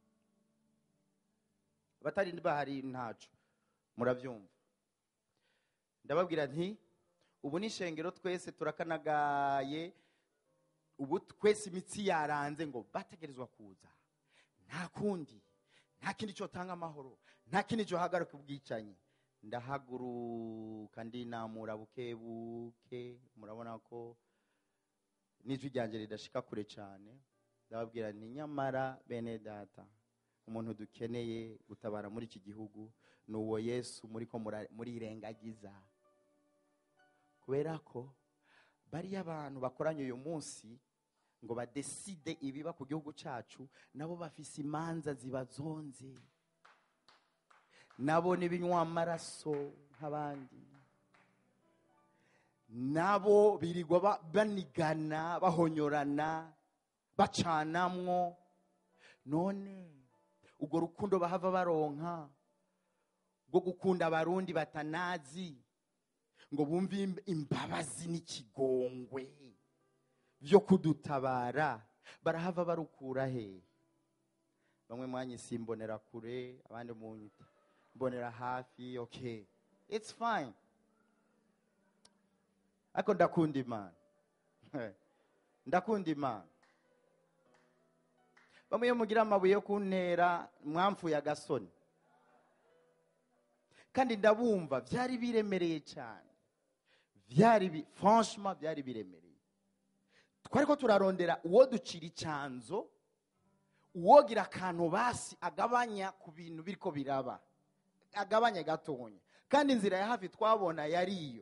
abatari bahari ntaco muravyumva ndababwira nti ubu n'ishengero twese turakanagaye ubu twese imitsi yaranze ngo bategerezwa kuza nta kundi nta kindi cyotanga amahoro nta kindi cyohagarika ubwicanyi ndahaguruka ndinamura buke buke murabona ko n'ijwi ryanjye ridashika kure cyane ndababwira ni nyamara bene data umuntu dukeneye gutabara muri iki gihugu ni uwo yesu muri ko murirengagiza kubera ko bariya abantu bakoranye uyu munsi ngo badeside ibiba ku gihugu cyacu nabo bafise imanza zibazonze nabo n'ibinywa amaraso nk'abandi nabo birirwa banigana bahonyorana bacanamwo none urwo rukundo bahava baronka rwo gukunda abarundi batanazi ngo bumve imbabazi n'ikigongwe byo kudutabara barahava barukura he bamwe mwanyise imbonera kure abandi munyita mbonera hafi okay it's fine ariko ndakunda imana ndakunda imana bamwe iyo mugira amabuye yo kuntera mwamfuye agasoni kandi ndabumva byari biremereye cyane byari bi- franchement byari biremereye twari ko turarondera uwo ducira icyanzo uwogira akantu basi agabanya ku bintu biriko biraba agabanya gatonya kandi inzira ya hafi twabona yari iyo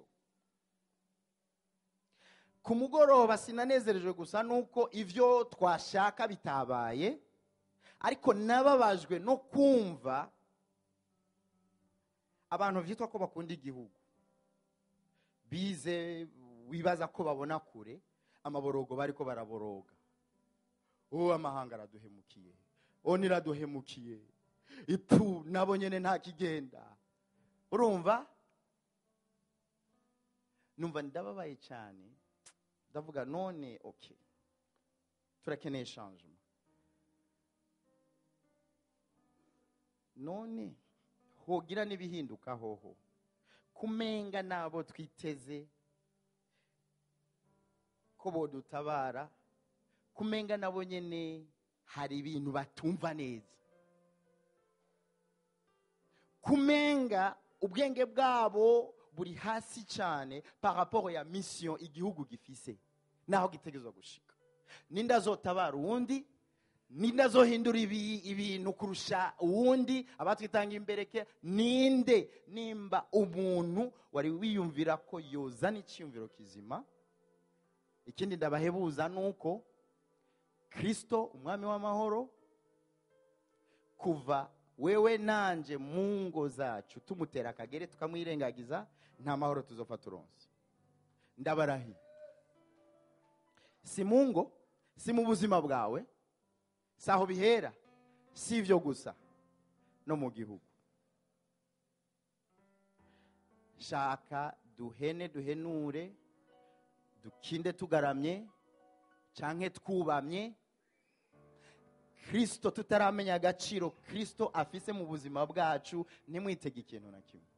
ku mugoroba sinanezerejwe gusa nuko ibyo twashaka bitabaye ariko nababajwe no kumva abantu byitwa ko bakunda igihugu bize wibaza ko babona kure amaborogo bari ko baraboroga uwo amahanga araduhemukiye uwo niraduhemukiye ipfu nabo nyine nta kigenda urumva numva ndababaye cyane ndavuga none oke turakeneye shanjuma none hogira n'ibihinduka hoho kumenga n'abo twiteze ko bodutabara kumenga nabo nyine hari ibintu batumva neza kumenga ubwenge bwabo buri hasi cyane par rapport ya mission igihugu gifise naho gitegerezwa gushika ninde azotabara uwundi ninde azohindura ibi- ibintu kurusha uwundi abatwitanga imbereke ninde nimba umuntu wari wiyumvira ko yozana icyiyumviro kizima ikindi ndabahebuza ni uko kristo umwami w'amahoro kuva wewe nanje mu ngo zacu tumutera akagere tukamwirengagiza nta mahoro tuzopfa turonse ndabarahiye si mu ngo si mu buzima bwawe si aho bihera si ibyo gusa no mu gihugu shaka duhene duhenure dukinde tugaramye canke twubamye kristo tutaramenya agaciro kristo afise mu buzima bwacu ntimwitege ikintu na kimwe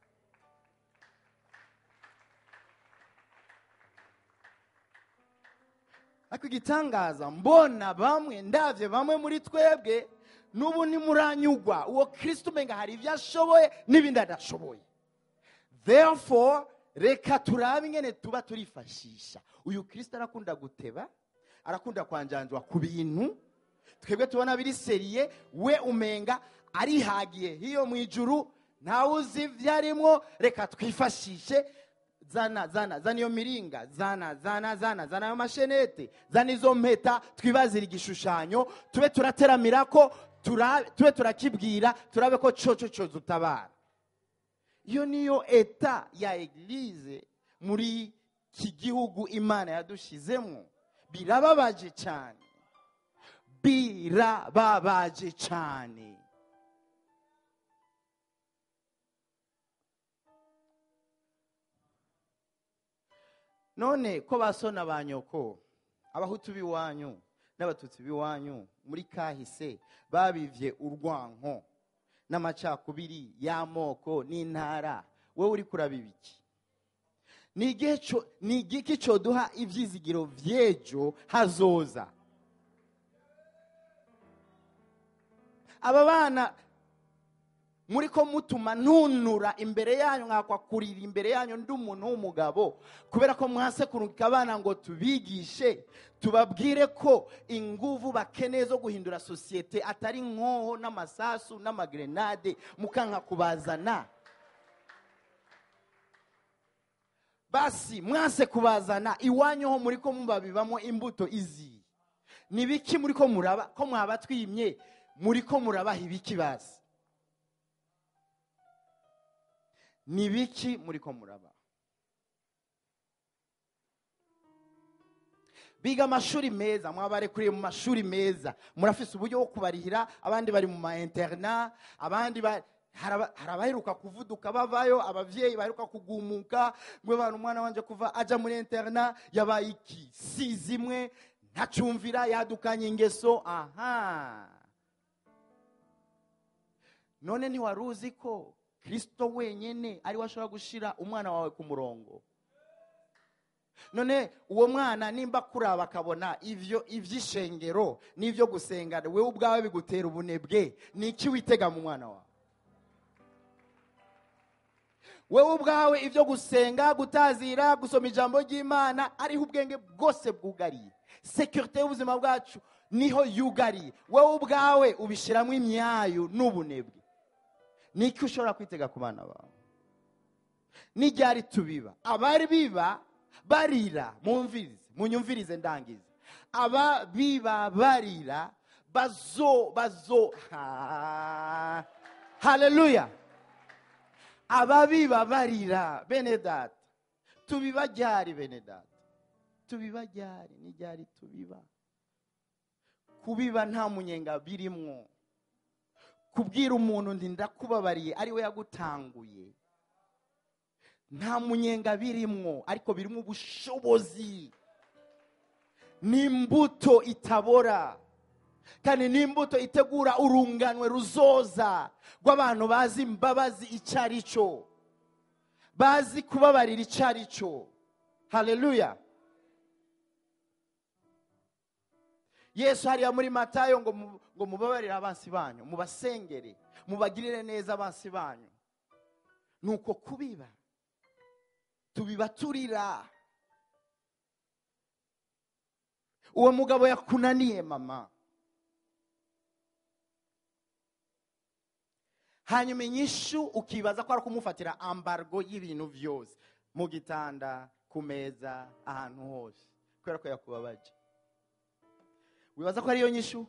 ariko igitangaza mbona bamwe ndabye bamwe muri twebwe n'ubu ntimuranyugwa uwo kristo umenga hari ibyo ashoboye n'ibindi adashoboye therefore reka turabe ingene tuba turifashisha uyu kristo arakunda guteba arakunda kwanjanjwa ku bintu twebwe tubona biri seriye we umenga arihagiye hiyo mu ijuru ntawe uzi ibyo arimo reka twifashishe zana zana zana iyo miringa zana zana zana zana ayo mashenete zana izo mpeta twibazire igishushanyo tube turateramira ko tura- tube turakibwira turabe ko coco coza utabara iyo niyo eta ya eglize muri iki gihugu imana yadushizemo birababaje cyane birababaje cyane none ko basona ba nyoko abahutu b'iwanyu n'abatutsi b'iwanyu muri kahise babivye urwanko n'amacakubiri y'amoko n'intara wowe uri kurabiba iki ni igihe co- ni igiki coduha ivyizigiro vy'ejo hazoza aba bana muri ko mutuma ntunura imbere yanyu nkakwa kurira imbere yanyu ndi umuntu w'umugabo kubera ko mwase kurungika abana ngo tubigishe tubabwire ko inguvu bakeneye zo guhindura sosiyete atari nkoho n'amasasu n'amagrenade mukanka kubazana basi mwase kubazana iwanyu ho muri ko mubabibamo imbuto izi ni biki muri ko muraba ko mwaba twimye muri ko murabaha ibiki basi ni biki muri ko muraba biga amashuri meza mwabarekuriye mu mashuri meza murafise uburyo bwo kubarihira abandi bari mu ma interna abandi ba- hari aba- hari abaheruka kuvuduka bavayo abavyeyi baheruka kugumuka mwe bana umwana wanje kuva aja muri interna yabaye iki si zimwe ntacumvira yadukanye ingeso aha none ntiwari uzi ko kristo wenyine ari we ashobora gushira umwana wawe ku murongo none uwo mwana nimba kuraba akabona ivyo ivy'ishengero n'ivyo gusenga wewe ubwawe bigutera ubunebwe ni iki witega mu mwana wawe wewe ubwawe ibyo gusenga gutazira gusoma ijambo ry'imana ariho ubwenge bwose bwugariye sekirite y'ubuzima bwacu niho yugariye wowe ubwawe ubishyiramo imyayo n'ubunebwe ni iki ushobora kwitega ku bana bawe n'iryari tubiba abari biba barira mumvirize munyumvirize ndangize aba biba barira bazo bazo ha haleluya ababiba barira bene data tubiba ryari bene data tubiba ryari ni ryari tubiba kubiba nta munyenga birimwo kubwira umuntu ndi ndakubabariye ari we yagutanguye nta munyenga birimwo ariko birimo ubushobozi ni imbuto itabora kandi ni imbuto itegura urunganwe ruzoza rw'abantu bazi imbabazi icyo ari cyo bazi kubabarira icyo ari cyo haleluya yesu hariya muri matayo ngo mu- ngo mubabarire abansi banyu mubasengere mubagirire neza abansi banyu ni uko kubiba tubiba turira uwo mugabo yakunaniye mama hanyuma inyishu ukibaza ko ari kumufatira ambargo y'ibintu byose mu gitanda ku meza ahantu hose kubera ko yakubabaje wibaza ko ariyo nyishu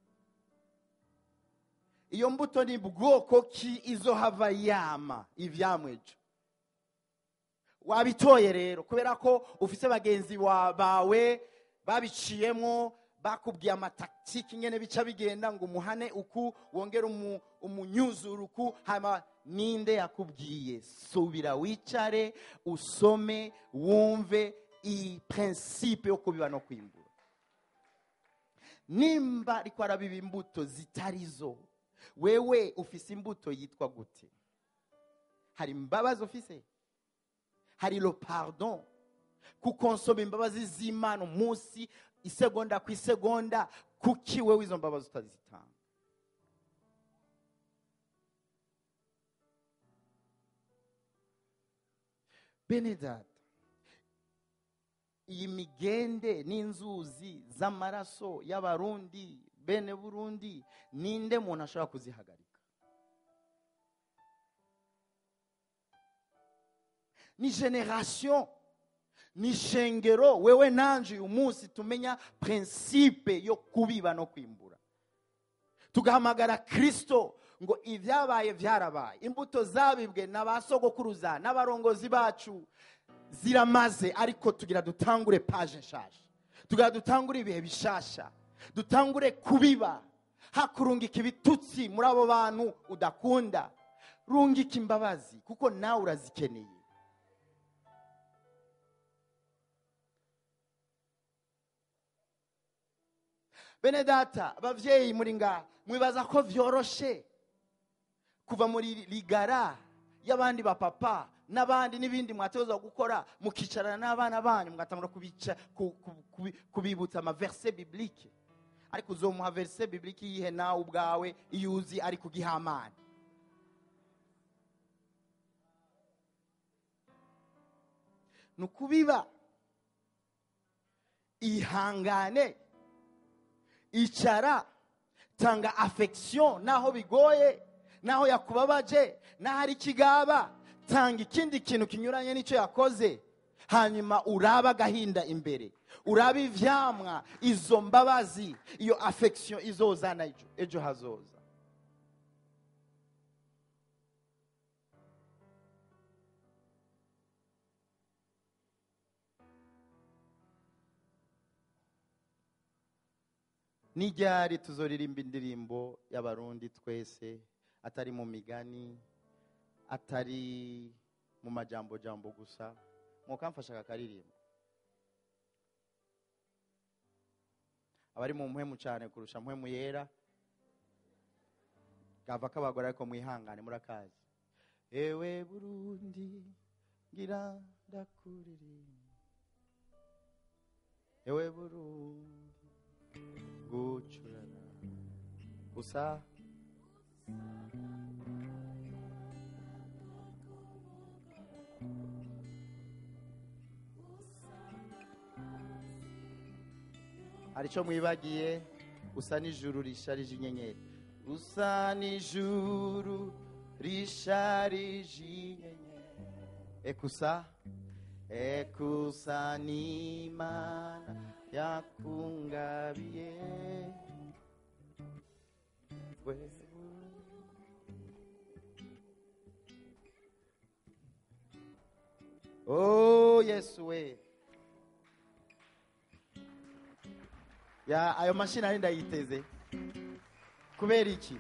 iyo mbuto ni bwoko ki izo hava yama ivyamwejo wabitoye rero kubera ko ufise bagenzi wa- bawe babiciyemo bakubwiye amataktiki ingene bica bigenda ngo umuhane uku wongere umu- umunyuzuru uku hama ninde yakubwiye subira wicare usome wumve iyi prinsipe yo kubiba no kwimbura nimba ariko arabiba imbuto zitari zo wewe ufise imbuto yitwa gute hari imbabazi ufise hari lo pardon kukonsoma imbabazi z'imana umunsi isegonda ku isegonda kuki wewe izo mbabazi utazitanga bene data iyi migende n'inzuzi z'amaraso y'abarundi bene burundi ninde muntu ashobora kuzihagarika ni generation ni shengero wewe nanje uyu munsi tumenya prinsipe yo kubiba no kwimbura tugahamagara kristo ngo ibyabaye byarabaye imbuto zabibwe na ba sogokuruza n'abarongozi bacu ziramaze ariko tugira dutangure paje nshasha tugira dutangure ibihe bishasha dutangure kubiba hakurungika ibitutsi muri abo bantu udakunda rungika imbabazi kuko nawe urazikeneye bene data ababyeyi muri ngaha mwibaza ko byoroshe kuva muri rigara y'abandi bapapa n'abandi n'ibindi mwatoza gukora mukicarana n'abana banyu mugatangura kubica ku- ku- kubi- kubibutsa amaverse biblike ariko uzomuha verse biblike yihe nawe ubwawe iyo uzi ari kugihamana ni ukubiba ihangane icara tanga affection naho bigoye naho yakubabaje naho ari ikigaba tanga ikindi kintu kinyuranye n'icyo yakoze hanyuma uraba agahinda imbere uraba ivyamwa izo mbabazi iyo affection izozana ejo ejo hazoza n'iryari tuzoririmba indirimbo y'abarundi twese atari mu migani atari mu majambo jambo gusa mwokamfasha kakaririmbo abari mu mpwemu cyane kurusha mpwemu yera gava k'abagore ariko mwihangane murakazi ewe burundi ngira ndakuririmba ewe burundi gucurana gusa hari icyo mwibagiye usa n'ijuru risharije inyenyeri usa n'ijuru risharije inyenyeri ekusa ekusa n'imana yakungabiye wewe Oh Yesu we. Ya ayo mashini ari ndayiteze. Kubera iki?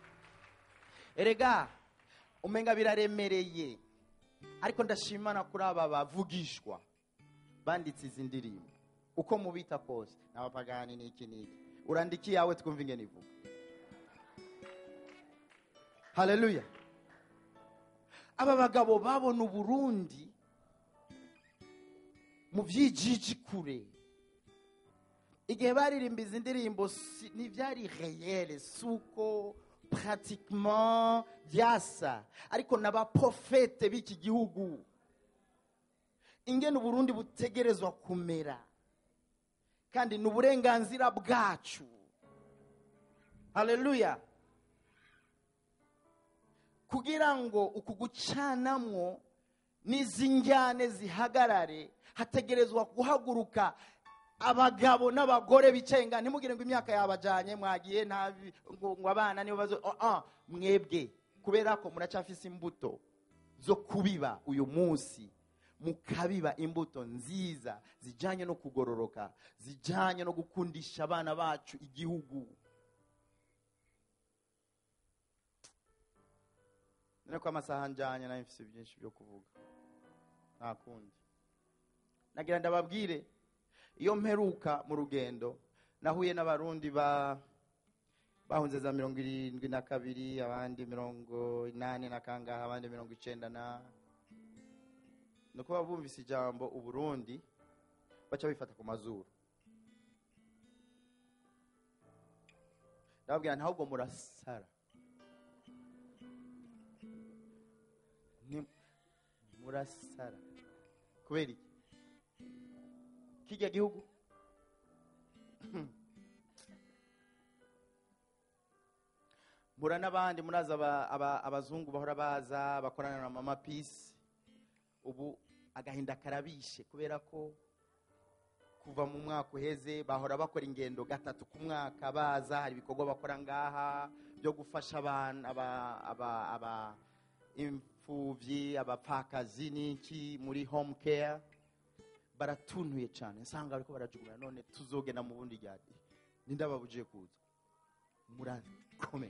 Erega umenga biraremereye. Ariko ndashimana kuri aba bavugishwa banditse izi ndirimbo. Uko mubita kose n'abapagani n'iki n'iki. Urandiki yawe twumva ingene ivuga. Haleluya. Aba bagabo babona Uburundi mu byijiji kure igihe baririmba izi ndirimbo si- ntibyari reyere si uko pratiquement byasa ariko n'abaprofete b'iki gihugu ingene uburundi butegerezwa kumera kandi ni uburenganzira bwacu haleluya kugira ngo uku gucanamwo n'izi njyane zihagarare hategerezwa guhaguruka abagabo n'abagore bicaye nga ntimugire ngo imyaka yabajanye mwagiye ntabi ngo ngo abana nibo bazo oh, ah, mwebwe kubera ko muracafise imbuto zo kubiba uyu munsi mukabiba imbuto nziza zijanye no kugororoka zijanye no gukundisha abana bacu igihugu none ko amasaha njanye nayo mfise byinshi byo kuvuga nta kundi nagira ndababwire iyo mperuka mu rugendo nahuye n'abarundi ba bahunze za mirongo irindwi na kabiri abandi mirongo inani na kangaha abandi mirongo icenda na ni uko baba bumvise ijambo uburundi baca bifata ku mazuru ndababwira ntabwo murasara Ni- murasara kubera iki kijya gihugu mura n'abandi muraza aba- aba- abazungu bahora baza bakorana na mama peace ubu agahinda karabishe kubera ko kuva mu mwaka uheze bahora bakora ingendo gatatu ku mwaka baza hari ibikorwa bakora ngaha byo gufasha abana aba, aba, aba imfuvyi abapfakazi n'iki muri home care baratuntuye cyane nsanga bariko barajugumira none tuzogenda mu bundi ryari nindababujije kuza murakomeye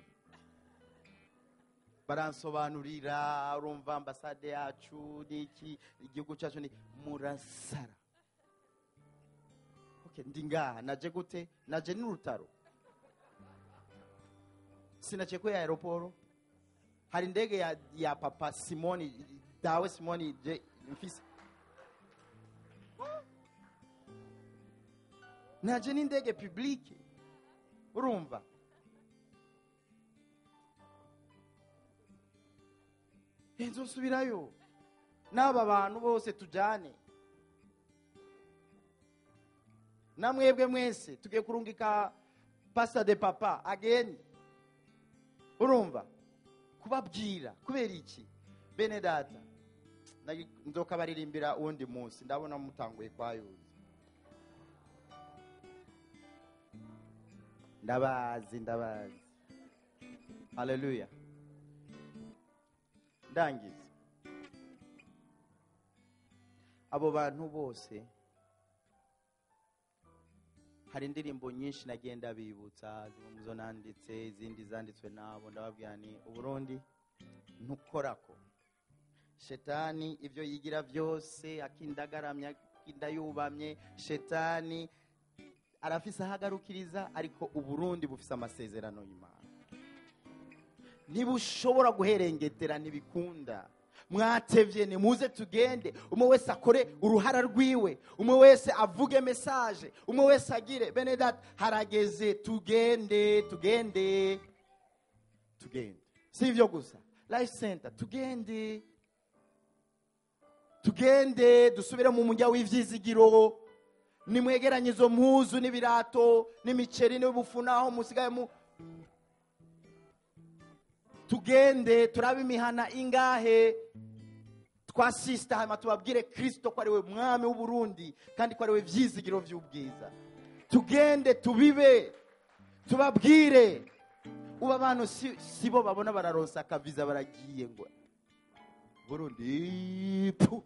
baransobanurira urumva ambasade yacu n'iki igihugu cyacu ni murasara okay, ndi ngaha naje gute naje n'urutaro sinaciye kuri aeroporo hari indege ya, ya papa simoni dawe simoni je mfise naje n'indege publike urumva nzosubirayo n'aba bantu bose tujyane na mwebwe mwese tugiye kurungika pasita de papa ageni urumva kubabwira kubera iki bene data nagi- nzoka baririmbira uwundi munsi ndabona mutanguye kwayuza ndabazi ndabazi haleluya ndangiza abo bantu bose hari indirimbo nyinshi nagenda bibutsa zimwe mu zo nanditse izindi zanditswe nabo ndababwira ni uburundi ntukorako shetani ibyo yigira byose akindagaramye akinda yubamye shetani arafise aho agarukiriza ariko uburundi bufise amasezerano y'imana ntibushobora guherengetera ntibikunda mwatevye nimuze tugende umwe wese akore uruhara rwiwe umwe wese avuge mesaje umwe wese agire bene data harageze tugende tugende tugende si ivyo gusa life center tugende tugende dusubire mu mujya w'ivyizigiro nimwegeranye izo mpuzu n'ibirato n'imiceri n'ubufu naho musigaye mu tugende turabe imihana ingahe twasisita hanyuma tubabwire kirisito ko ari we mwami w'uburundi kandi ko ari we vyizigiro vy'ubwiza tugende tubibe tubabwire ubu abantu si, si bo babona bararonsa akaviza baragiye ngo burundi pu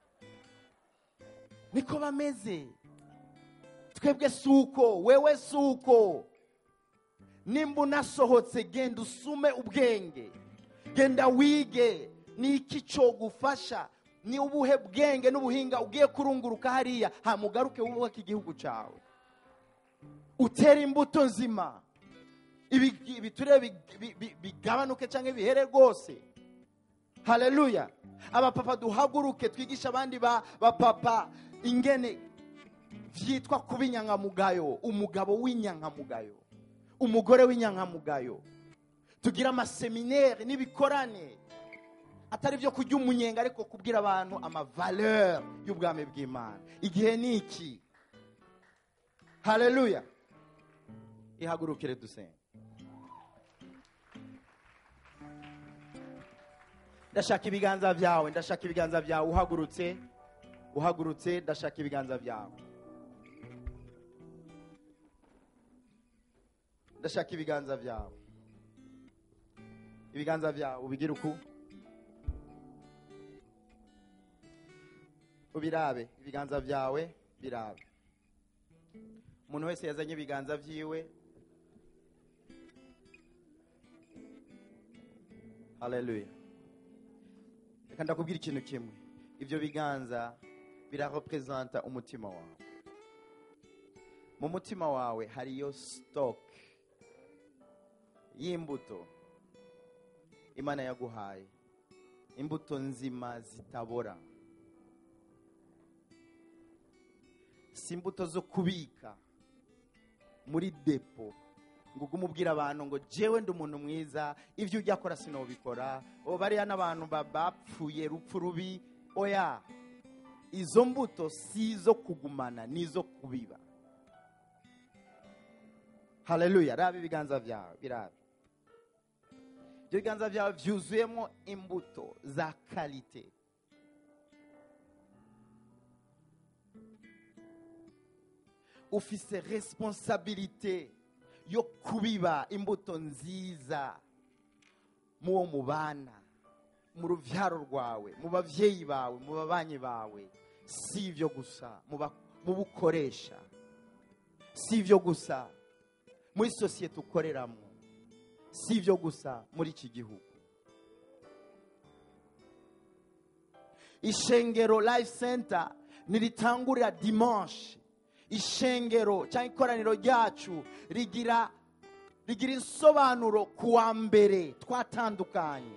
niko bameze twebwe suko wewe suko nimba unasohotse genda usume ubwenge genda wige ni iki cogufasha ni ubuhe bwenge n'ubuhinga ugiye kurunguruka hariya hamugaruke wubaka igihugu cyawe utere imbuto nzima ibi- ibiture bi- bi- bi- bigabanuke cyangwa bihere rwose haleluya abapapa duhaguruke twigisha abandi ba- bapapa ingene vyitwa kuba inyankamugayo umugabo w'inyankamugayo umugore w'inyankamugayo tugira amaseminere n'ibikorane atari byo kurya umunyenga ariko kubwira abantu amavaleur y'ubwami bw'imana igihe ni iki haleluya ihagurukire dusenge ndashaka ibiganza byawe ndashaka ibiganza byawe uhagurutse uhagurutse ndashaka ibiganza byawe ndashaka ibiganza byawe ibiganza byawe ubigire uku ubirabe ibiganza byawe birabe umuntu wese yazanye ibiganza byiwe haleluya reka ndakubwira ikintu kimwe ibyo biganza birarepresenta umutima wawe mu mutima wawe hariyo stock y'imbuto imana yaguhaye imbuto nzima zitabora si imbuto zo kubika muri depo ngo ugume ubwira abantu ngo jewe ndi umuntu mwiza ibyo ujya akora sinobikora o bariya n'abantu ba- bapfuye rupfu rubi oya izo mbuto si izo kugumana ni izo kubiba haleluya raba ibiganza byawe birabe ibyo biganza byawe byuzuyemo imbuto za kalite ufise responsabilite yo kubiba imbuto nziza mu wo mubana mu rubyaro rwawe mu babyeyi bawe mu babanyi bawe si ibyo gusa mu ba- mu bukoresha si ibyo gusa muri sosiyete ukoreramo si ibyo gusa muri iki gihugu ishengero life center niritangurira dimanche ishengero cyangwa ikoraniro ryacu rigira rigira insobanuro ku wa mbere twatandukanye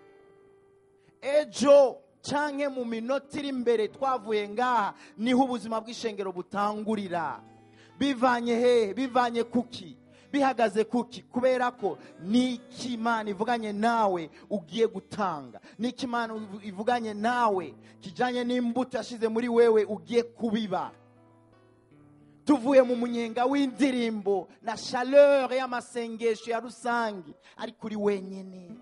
ejo cyangwa mu minota iri imbere twavuye ngaha niho ubuzima bw'ishengero butangurira bivanye hehe bivanye kuki bihagaze kuki kubera ko n'iki imana ivuganye nawe ugiye gutanga n'iki imana ivuganye nawe kijyanye n'imbuto yashyize muri wewe ugiye kubiba tuvuye mu munyenga w'indirimbo na chaleur y'amasengesho ya rusange ariko uri wenyine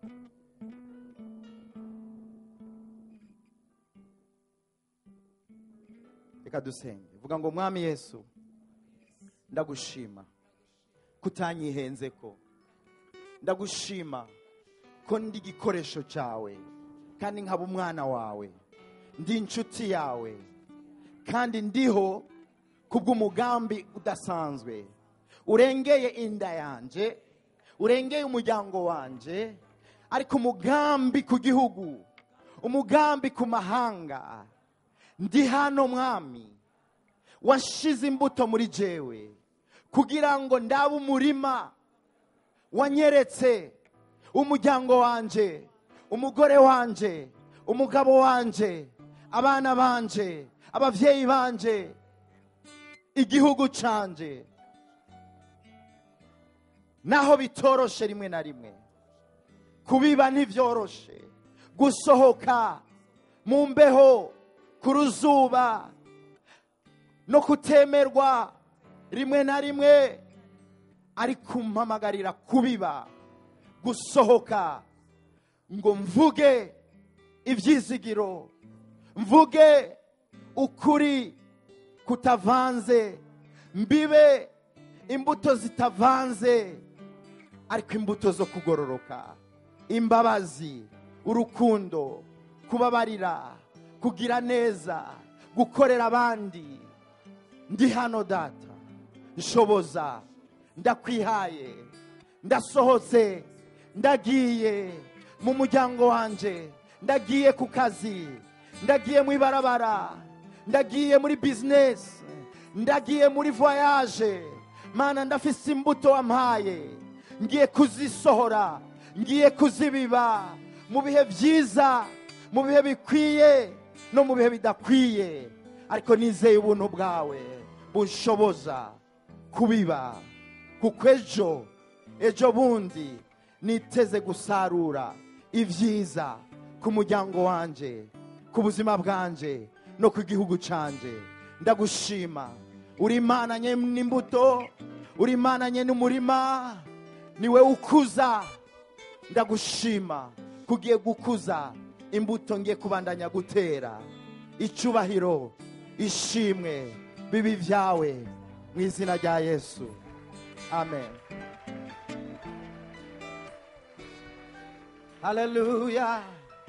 reka dusenge vuga ngo mwami yesu ndagushima kutanyihenze ko ndagushima ko ndi igikoresho cyawe kandi nkaba umwana wawe ndi inshuti yawe kandi ndiho kubw'umugambi udasanzwe urengeye inda yanjye urengeye umuryango wanjye ariko umugambi ku gihugu umugambi ku mahanga ndi hano mwami washize imbuto muri jewe kugira ngo ndabe umurima wanyeretse umuryango wanjye umugore wanjye umugabo wanje abana banje abavyeyi banje igihugu canje naho bitoroshe rimwe na rimwe kubiba ntivyoroshe gusohoka mu mbeho ku ruzuba no kutemerwa rimwe na rimwe ari kumpamagarira kubiba gusohoka ngo mvuge ibyizigiro mvuge ukuri kutavanze mbibe imbuto zitavanze ariko imbuto zo kugororoka imbabazi urukundo kubabarira kugira neza gukorera abandi ndi hano data nshoboza ndakwihaye ndasohotse ndagiye mu muryango wanje ndagiye ku kazi ndagiye mu ibarabara ndagiye muri bizinesi ndagiye muri voyaje mana ndafise imbuto wampaye ngiye kuzisohora ngiye kuzibiba mu bihe byiza mu bihe bikwiye no mu bihe bidakwiye ariko nizeye ubuntu bwawe bunshoboza kubiba kuko ejo ejo bundi niteze gusarura ibyiza ku muryango wanje ku buzima bwanje no ku gihugu canje ndagushima uri imana nye n'imbuto uri imana nye n'umurima niwe ukuza ndagushima kugiye gukuza imbuto ngiye kubandanya gutera icubahiro ishimwe bibi byawe mu izina rya yesu amen haleluya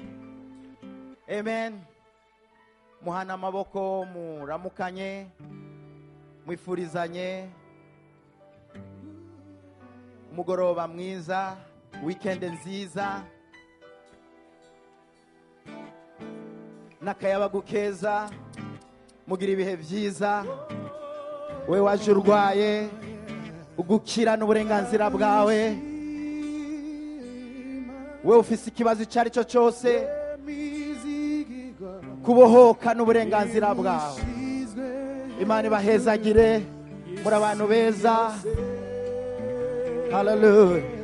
amen muhana amaboko muramukanye mwifurizanye umugoroba mwiza wikendi nziza n'akayabagu keza mugira ibihe byiza we waje urwaye ugukira n'uburenganzira bwawe we ufise ikibazo icyo ari cyo cyose kubohoka n'uburenganzira bwawe imana ibahezagire muri abantu beza haleluya